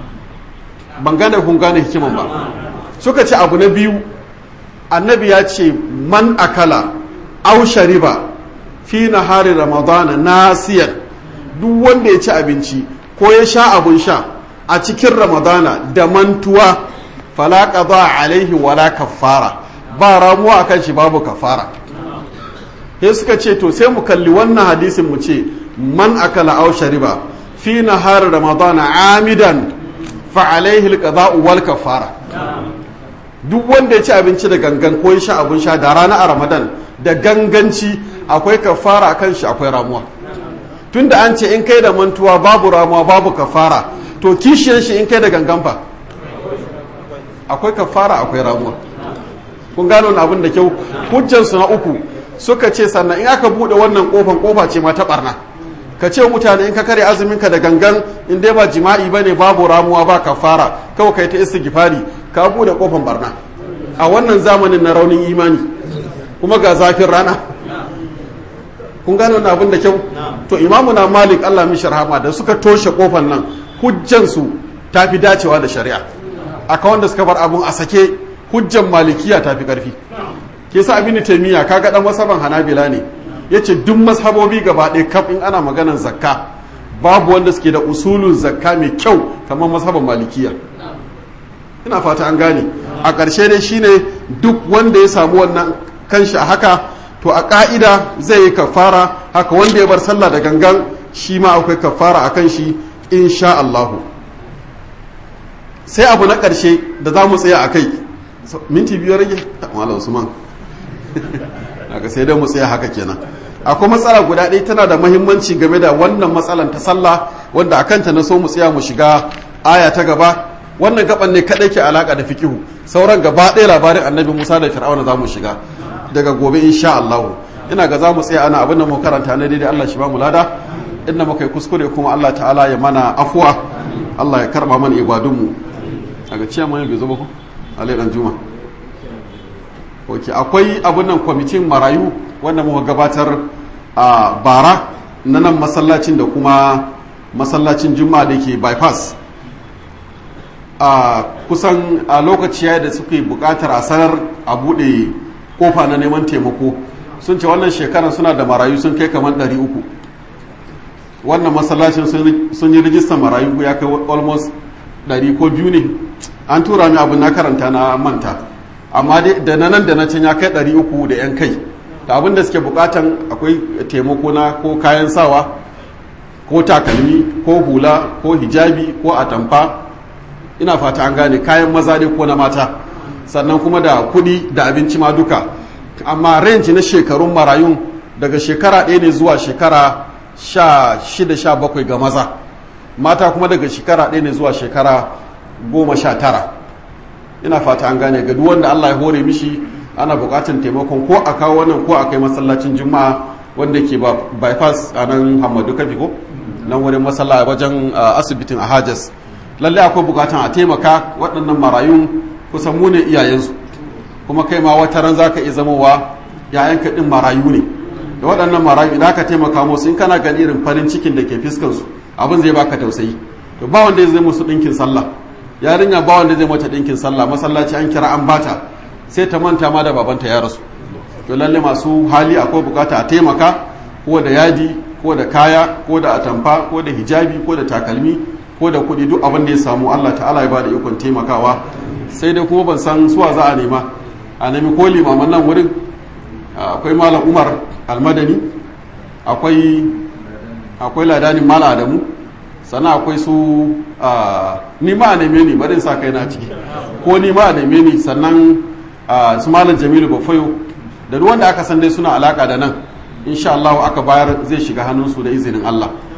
ban gane kun gane hikiman ba suka ce abu na biyu annabi ya ce man akala au shariba fi nahari ramadana nasiyan duk wanda ya ci abinci ko ya sha abun sha a cikin ramadana da mantuwa fala qada alaihi wala kaffara ba ramuwa akan shi babu kafara sai suka ce to sai mu kalli wannan hadisin mu ce man akala aw shariba fi nahar ramadana amidan fa alaihi alqada'u wal kafara duk wanda ya ci abinci da gangan ko ya sha abun sha da rana a ramadan da ganganci akwai kafara akan shi akwai ramuwa tunda an ce in kai da mantuwa babu ramuwa babu kafara to kishiyar shi in kai da gangan fa akwai kafara akwai ramuwa kun gano wani abin da kyau hujjansu na uku suka ce sannan in aka bude wannan kofan kofa ce ma ta barna ka ce mutane in ka kare azumin ka da gangan in dai ba jima'i bane babu ramuwa ba kafara kawai kai ta istighfari ka bude kofan barna a wannan zamanin na raunin imani kuma ga zafin rana kun gano wani abin da kyau to imamu na malik Allah mishi rahama da suka toshe kofan nan hujjansu ta fi dacewa da shari'a aka wanda suka bar abun a sake hujjan malikiya ta fi ƙarfi ke sa abin taimiyya kaga dan masaban hanabila ne ya ce duk mashabobi gaba ɗaya kaf in ana maganan zakka babu wanda suke da usulun zakka mai kyau kamar masaban malikiya ina fata an gane a ƙarshe dai shine duk wanda ya samu wannan kanshi a haka to a ƙa'ida zai yi kafara haka wanda ya bar sallah da gangan shi ma akwai kafara a kan shi insha Allahu sai abu na ƙarshe da za mu tsaya a kai minti biyu rage malam usman daga sai dai mu tsaya haka kenan akwai matsala guda ɗaya tana da mahimmanci game da wannan matsalan ta sallah wanda akanta na so mu tsaya mu shiga aya ta gaba wannan gaban ne kaɗai ke alaka da fikihu sauran gaba ɗaya labarin annabi musa da fir'auna za mu shiga daga gobe insha Allah ina ga za mu tsaya ana abin da mu karanta na daidai Allah shi ba mu lada inda muka yi kuskure kuma Allah ta'ala ya mana afuwa Allah ya karba mana ibadunmu daga ciya mai bai zo ba ku alai dan juma ok akwai abin nan kwamitin marayu wanda muka gabatar a bara na nan masallacin da kuma masallacin juma'a da ke bypass a kusan a lokaci ya da suke bukatar a sanar a bude kofa na neman taimako sun ce wannan shekarar suna da marayu sun kai kamar 300 wannan masallacin sun yi rijistar marayu ya kai almost 100 ko biyu ne an tura mi abin na karanta na manta amma da na nan da na can ya kai 300 da 'yan kai da abin da suke bukatan akwai taimako na ko kayan sawa ko takalmi ko hula ko hijabi ko atamfa ina fata an gane kayan maza ne ko na mata sannan kuma da kudi da abinci ma duka amma range na shekarun marayun daga shekara ɗaya ne zuwa shekara sha shida sha bakwai ga maza mata kuma daga shekara ɗaya ne zuwa shekara goma sha tara ina fata an gane ga duk wanda Allah ya hore mishi ana bukatan taimakon ko a kawo wannan ko a kai masallacin juma'a wanda ke bypass a nan hamadu kafi ko nan wurin masalla wajen asibitin a hajas lalle akwai bukatan a taimaka waɗannan marayun kusan mu ne iyayensu kuma kai ma wata ran zaka iya zamowa yayanka din marayu ne da waɗannan marayu idan ka taimaka musu in kana gani irin farin cikin da ke fiskan su abin zai baka tausayi to ba wanda zai musu ɗinkin sallah yarinya ba wanda zai mata ɗinkin sallah masallaci an kira an bata sai ta manta ma da babanta ya rasu to lalle masu hali akwai bukata a taimaka ko da yadi ko da kaya ko da atamfa ko da hijabi ko da takalmi ko da kuɗi duk abin da ya samu Allah ta'ala ya bada ikon taimakawa sai dai kuma ban san suwa za a nema a nemi ko limaman nan wurin akwai malam umar almadani akwai akwai ladanin mala adamu sannan akwai su ni ma a neme ni barin sa kai na ciki ko ni ma a neme ni sannan su malam jamilu bafayo da duk wanda aka san dai suna alaka da nan insha Allah aka bayar zai shiga hannunsu da izinin Allah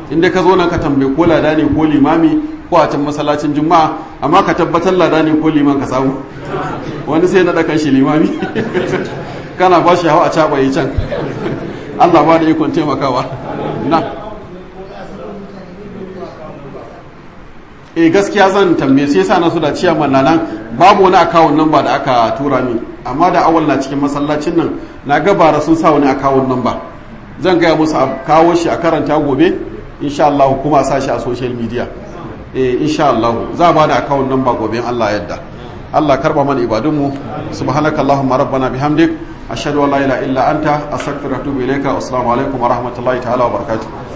inda ka zo nan ka tambaye ko lada ne ko limami ko a can masallacin juma'a amma ka tabbatar lada ne ko liman ka samu wani sai na ɗakan shi limami kana ba shi hawa a caɓaye can allah ba da ikon taimakawa na e gaskiya zan tambaye sai sa na su da ciyaman na nan babu wani akawun nan ba da aka tura min amma da awal na cikin masallacin nan na gabara sun sa wani akawun nan ba zan gaya musu a kawo shi a karanta gobe insha Allah kuma a sa shi a social media eh insha Allah za ba da akawun nan ba gobe Allah yadda Allah karba mana ibadunmu subhanakallahumma rabbana bihamdik ashhadu an la ilaha illa anta astaghfiruka wa atubu ilayka assalamu alaikum wa rahmatullahi ta'ala wa barakatuh